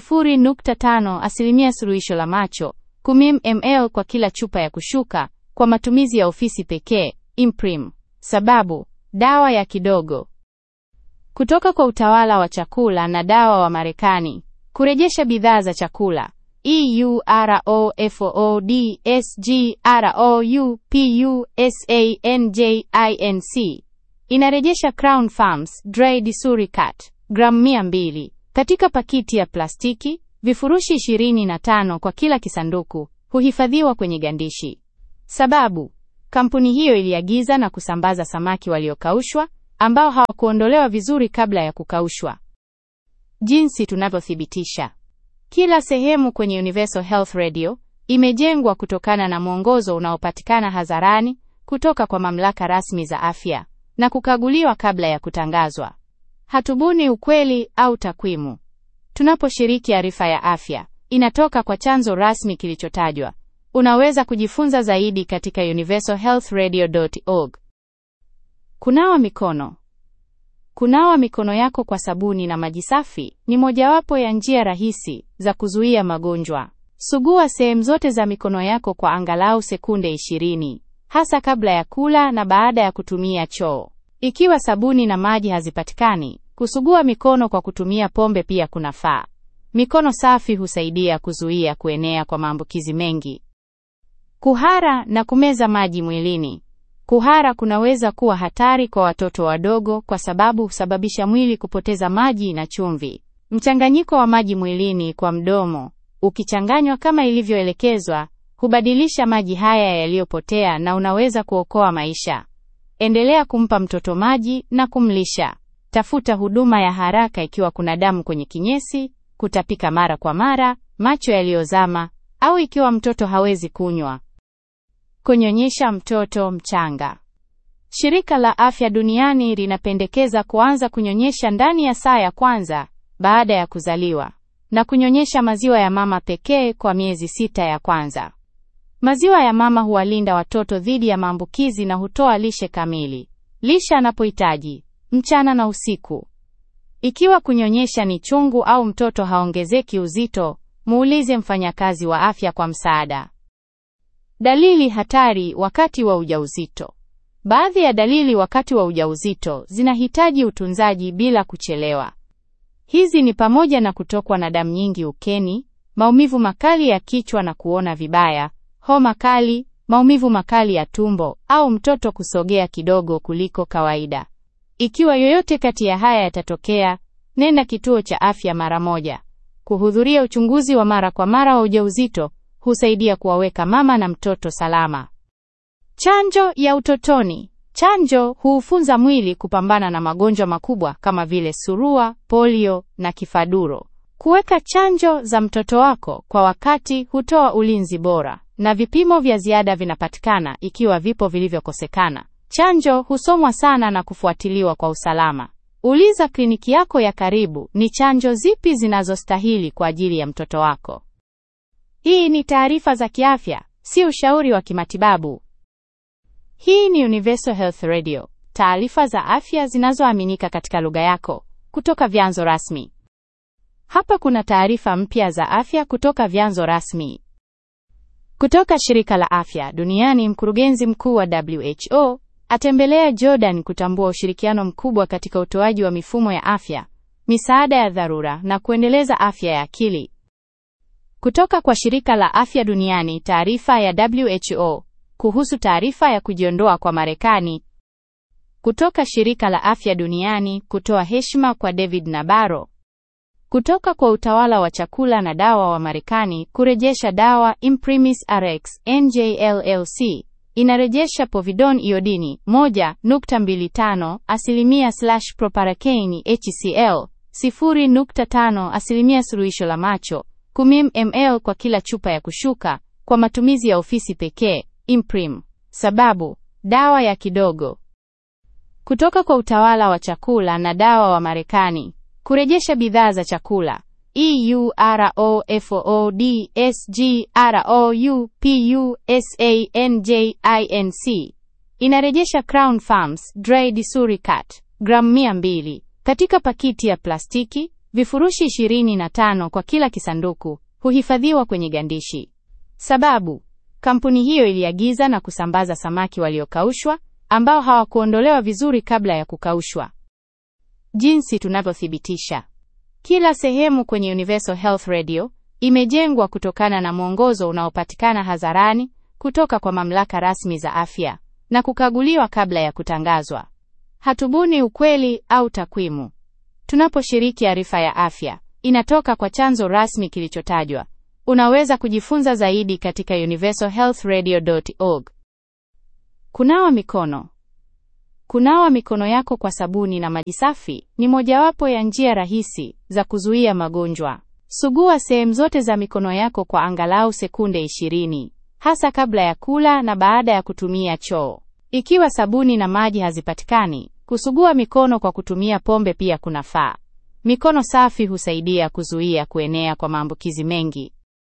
0.5 asilimia suluhisho la macho 10 ml kwa kila chupa ya kushuka kwa matumizi ya ofisi pekee. Imprim. Sababu dawa ya kidogo. Kutoka kwa utawala wa chakula na dawa wa Marekani kurejesha bidhaa za chakula EUROFOODSGROUPUSANJINC inarejesha Crown Farms Dry Disuricat gramu 200 katika pakiti ya plastiki, vifurushi 25 kwa kila kisanduku, huhifadhiwa kwenye gandishi. Sababu, kampuni hiyo iliagiza na kusambaza samaki waliokaushwa ambao hawakuondolewa vizuri kabla ya kukaushwa. Jinsi tunavyothibitisha. Kila sehemu kwenye Universal Health Radio imejengwa kutokana na mwongozo unaopatikana hadharani kutoka kwa mamlaka rasmi za afya na kukaguliwa kabla ya kutangazwa. Hatubuni ukweli au takwimu. Tunaposhiriki arifa ya afya, inatoka kwa chanzo rasmi kilichotajwa. Unaweza kujifunza zaidi katika universalhealthradio.org. Kunawa mikono. Kunawa mikono yako kwa sabuni na maji safi ni mojawapo ya njia rahisi za kuzuia magonjwa. Sugua sehemu zote za mikono yako kwa angalau sekunde 20, hasa kabla ya kula na baada ya kutumia choo. Ikiwa sabuni na maji hazipatikani, kusugua mikono kwa kutumia pombe pia kunafaa. Mikono safi husaidia kuzuia kuenea kwa maambukizi mengi. Kuhara na kumeza maji mwilini. Kuhara kunaweza kuwa hatari kwa watoto wadogo kwa sababu husababisha mwili kupoteza maji na chumvi. Mchanganyiko wa maji mwilini kwa mdomo, ukichanganywa kama ilivyoelekezwa, hubadilisha maji haya yaliyopotea na unaweza kuokoa maisha. Endelea kumpa mtoto maji na kumlisha. Tafuta huduma ya haraka ikiwa kuna damu kwenye kinyesi, kutapika mara kwa mara, macho yaliyozama au ikiwa mtoto hawezi kunywa. Kunyonyesha mtoto mchanga. Shirika la Afya Duniani linapendekeza kuanza kunyonyesha ndani ya saa ya kwanza baada ya kuzaliwa na kunyonyesha maziwa ya mama pekee kwa miezi sita ya kwanza. Maziwa ya mama huwalinda watoto dhidi ya maambukizi na hutoa lishe kamili. Lisha anapohitaji mchana na usiku. Ikiwa kunyonyesha ni chungu au mtoto haongezeki uzito, muulize mfanyakazi wa afya kwa msaada. Dalili hatari wakati wa ujauzito. Baadhi ya dalili wakati wa ujauzito zinahitaji utunzaji bila kuchelewa. Hizi ni pamoja na kutokwa na damu nyingi ukeni, maumivu makali ya kichwa na kuona vibaya, homa kali, maumivu makali ya tumbo au mtoto kusogea kidogo kuliko kawaida. Ikiwa yoyote kati ya haya yatatokea, nenda kituo cha afya mara moja. Kuhudhuria uchunguzi wa mara kwa mara wa ujauzito husaidia kuwaweka mama na mtoto salama. Chanjo ya utotoni. Chanjo huufunza mwili kupambana na magonjwa makubwa kama vile surua, polio na kifaduro. Kuweka chanjo za mtoto wako kwa wakati hutoa ulinzi bora, na vipimo vya ziada vinapatikana ikiwa vipo vilivyokosekana. Chanjo husomwa sana na kufuatiliwa kwa usalama. Uliza kliniki yako ya karibu ni chanjo zipi zinazostahili kwa ajili ya mtoto wako. Hii ni taarifa za kiafya, si ushauri wa kimatibabu. Hii ni Universal Health Radio, taarifa za afya zinazoaminika katika lugha yako kutoka vyanzo rasmi. Hapa kuna taarifa mpya za afya kutoka vyanzo rasmi. Kutoka shirika la afya duniani, mkurugenzi mkuu wa WHO atembelea Jordan kutambua ushirikiano mkubwa katika utoaji wa mifumo ya afya, misaada ya dharura na kuendeleza afya ya akili. Kutoka kwa shirika la afya duniani, taarifa ya WHO kuhusu taarifa ya kujiondoa kwa Marekani. Kutoka shirika la afya duniani kutoa heshima kwa David Nabaro. Kutoka kwa utawala wa chakula na dawa wa Marekani kurejesha dawa Imprimis Rx NJLLC inarejesha povidone iodini 1.25 asilimia slash proparakeini HCl 0.5 asilimia suluhisho la macho 10 ml kwa kila chupa ya kushuka kwa matumizi ya ofisi pekee. Imprim. Sababu, dawa ya kidogo. Kutoka kwa utawala wa chakula na dawa wa Marekani, kurejesha bidhaa za chakula EUROFOODSGROUPUSANJINC inarejesha Crown Farms Dry Disuricat gramu 200 katika pakiti ya plastiki, vifurushi 25 kwa kila kisanduku, huhifadhiwa kwenye gandishi. Sababu, kampuni hiyo iliagiza na kusambaza samaki waliokaushwa ambao hawakuondolewa vizuri kabla ya kukaushwa. Jinsi tunavyothibitisha. Kila sehemu kwenye Universal Health Radio imejengwa kutokana na mwongozo unaopatikana hadharani kutoka kwa mamlaka rasmi za afya na kukaguliwa kabla ya kutangazwa. Hatubuni ukweli au takwimu. Tunaposhiriki arifa ya afya, inatoka kwa chanzo rasmi kilichotajwa. Unaweza kujifunza zaidi katika universalhealthradio.org. Kunawa mikono. Kunawa mikono yako kwa sabuni na maji safi ni mojawapo ya njia rahisi za kuzuia magonjwa. Sugua sehemu zote za mikono yako kwa angalau sekunde 20, hasa kabla ya kula na baada ya kutumia choo. Ikiwa sabuni na maji hazipatikani, kusugua mikono kwa kutumia pombe pia kunafaa. Mikono safi husaidia kuzuia kuenea kwa maambukizi mengi.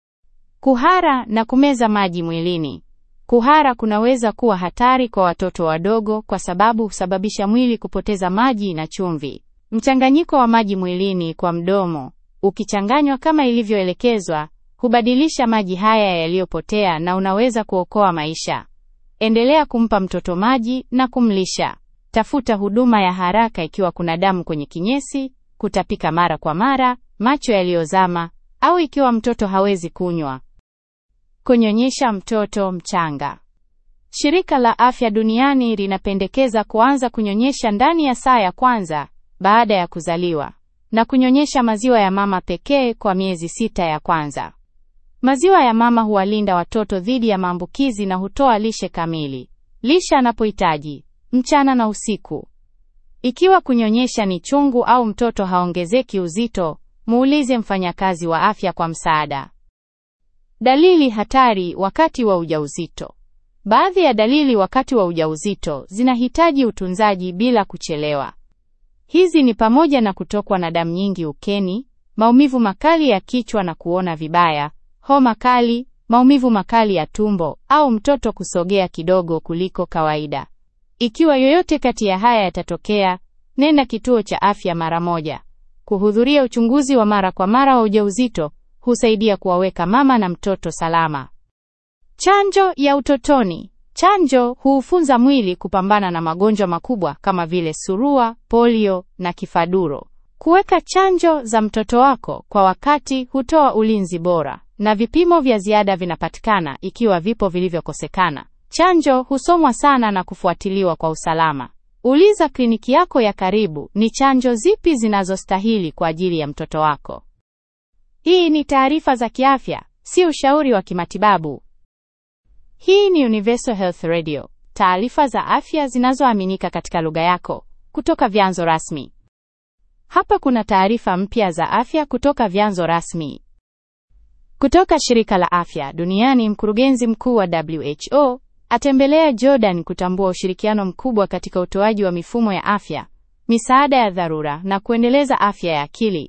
Kuhara na kumeza maji mwilini. Kuhara kunaweza kuwa hatari kwa watoto wadogo kwa sababu husababisha mwili kupoteza maji na chumvi. Mchanganyiko wa maji mwilini kwa mdomo, ukichanganywa kama ilivyoelekezwa, hubadilisha maji haya yaliyopotea na unaweza kuokoa maisha. Endelea kumpa mtoto maji na kumlisha. Tafuta huduma ya haraka ikiwa kuna damu kwenye kinyesi, kutapika mara kwa mara, macho yaliyozama au ikiwa mtoto hawezi kunywa. Kunyonyesha mtoto mchanga. Shirika la Afya Duniani linapendekeza kuanza kunyonyesha ndani ya saa ya kwanza baada ya kuzaliwa na kunyonyesha maziwa ya mama pekee kwa miezi sita ya kwanza. Maziwa ya mama huwalinda watoto dhidi ya maambukizi na hutoa lishe kamili. Lisha anapohitaji mchana na usiku. Ikiwa kunyonyesha ni chungu au mtoto haongezeki uzito, muulize mfanyakazi wa afya kwa msaada. Dalili hatari wakati wa ujauzito. Baadhi ya dalili wakati wa ujauzito zinahitaji utunzaji bila kuchelewa. Hizi ni pamoja na kutokwa na damu nyingi ukeni, maumivu makali ya kichwa na kuona vibaya, homa kali, maumivu makali ya tumbo au mtoto kusogea kidogo kuliko kawaida. Ikiwa yoyote kati ya haya yatatokea, nenda kituo cha afya mara moja. Kuhudhuria uchunguzi wa mara kwa mara wa ujauzito husaidia kuwaweka mama na mtoto salama. Chanjo ya utotoni. Chanjo huufunza mwili kupambana na magonjwa makubwa kama vile surua, polio na kifaduro. Kuweka chanjo za mtoto wako kwa wakati hutoa ulinzi bora, na vipimo vya ziada vinapatikana ikiwa vipo vilivyokosekana. Chanjo husomwa sana na kufuatiliwa kwa usalama. Uliza kliniki yako ya karibu ni chanjo zipi zinazostahili kwa ajili ya mtoto wako. Hii ni taarifa za kiafya, si ushauri wa kimatibabu. Hii ni Universal Health Radio, taarifa za afya zinazoaminika katika lugha yako kutoka vyanzo rasmi. Hapa kuna taarifa mpya za afya kutoka vyanzo rasmi. Kutoka shirika la afya duniani, mkurugenzi mkuu wa WHO atembelea Jordan kutambua ushirikiano mkubwa katika utoaji wa mifumo ya afya, misaada ya dharura na kuendeleza afya ya akili.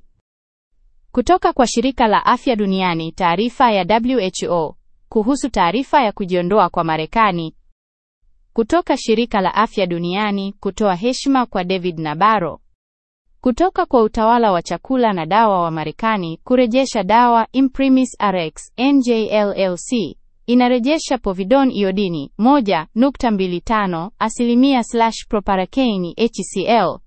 Kutoka kwa shirika la afya duniani, taarifa ya WHO kuhusu taarifa ya kujiondoa kwa Marekani. Kutoka shirika la afya duniani kutoa heshima kwa David Nabaro. Kutoka kwa utawala wa chakula na dawa wa Marekani kurejesha dawa Imprimis Rx NJLLC inarejesha povidone iodini 1.25 asilimia slash proparakeini HCl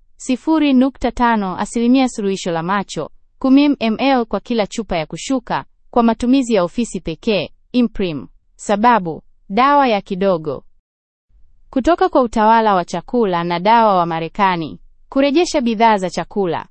0.5 asilimia suluhisho la macho 10 ml kwa kila chupa ya kushuka kwa matumizi ya ofisi pekee. Imprim. Sababu: dawa ya kidogo. Kutoka kwa utawala wa chakula na dawa wa Marekani kurejesha bidhaa za chakula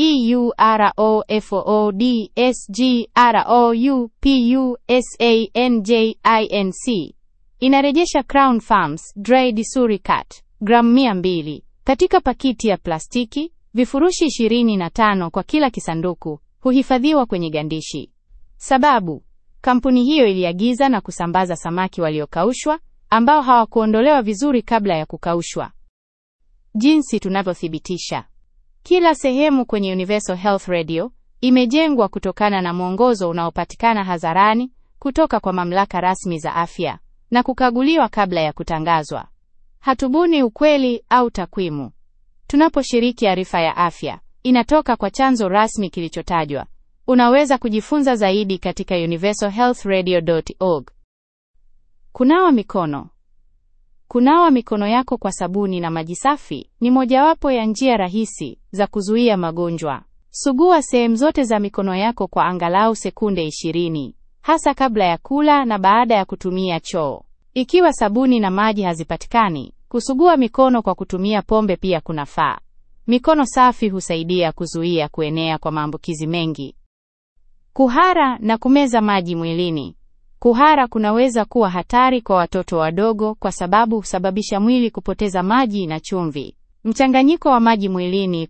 EUROFOODSGROUPUSANJINC inarejesha Crown Farms Dry Disuricat gramu 200 katika pakiti ya plastiki, vifurushi 25 kwa kila kisanduku, huhifadhiwa kwenye gandishi. Sababu: kampuni hiyo iliagiza na kusambaza samaki waliokaushwa ambao hawakuondolewa vizuri kabla ya kukaushwa. Jinsi tunavyothibitisha. Kila sehemu kwenye Universal Health Radio imejengwa kutokana na mwongozo unaopatikana hadharani kutoka kwa mamlaka rasmi za afya na kukaguliwa kabla ya kutangazwa. Hatubuni ukweli au takwimu. Tunaposhiriki arifa ya afya, inatoka kwa chanzo rasmi kilichotajwa. Unaweza kujifunza zaidi katika universalhealthradio.org. Kunawa mikono. Kunawa mikono yako kwa sabuni na maji safi ni mojawapo ya njia rahisi za kuzuia magonjwa. Sugua sehemu zote za mikono yako kwa angalau sekunde 20, hasa kabla ya kula na baada ya kutumia choo. Ikiwa sabuni na maji hazipatikani, Kusugua mikono kwa kutumia pombe pia kunafaa. Mikono safi husaidia kuzuia kuenea kwa maambukizi mengi. Kuhara na kumeza maji mwilini. Kuhara kunaweza kuwa hatari kwa watoto wadogo kwa sababu husababisha mwili kupoteza maji na chumvi. Mchanganyiko wa maji mwilini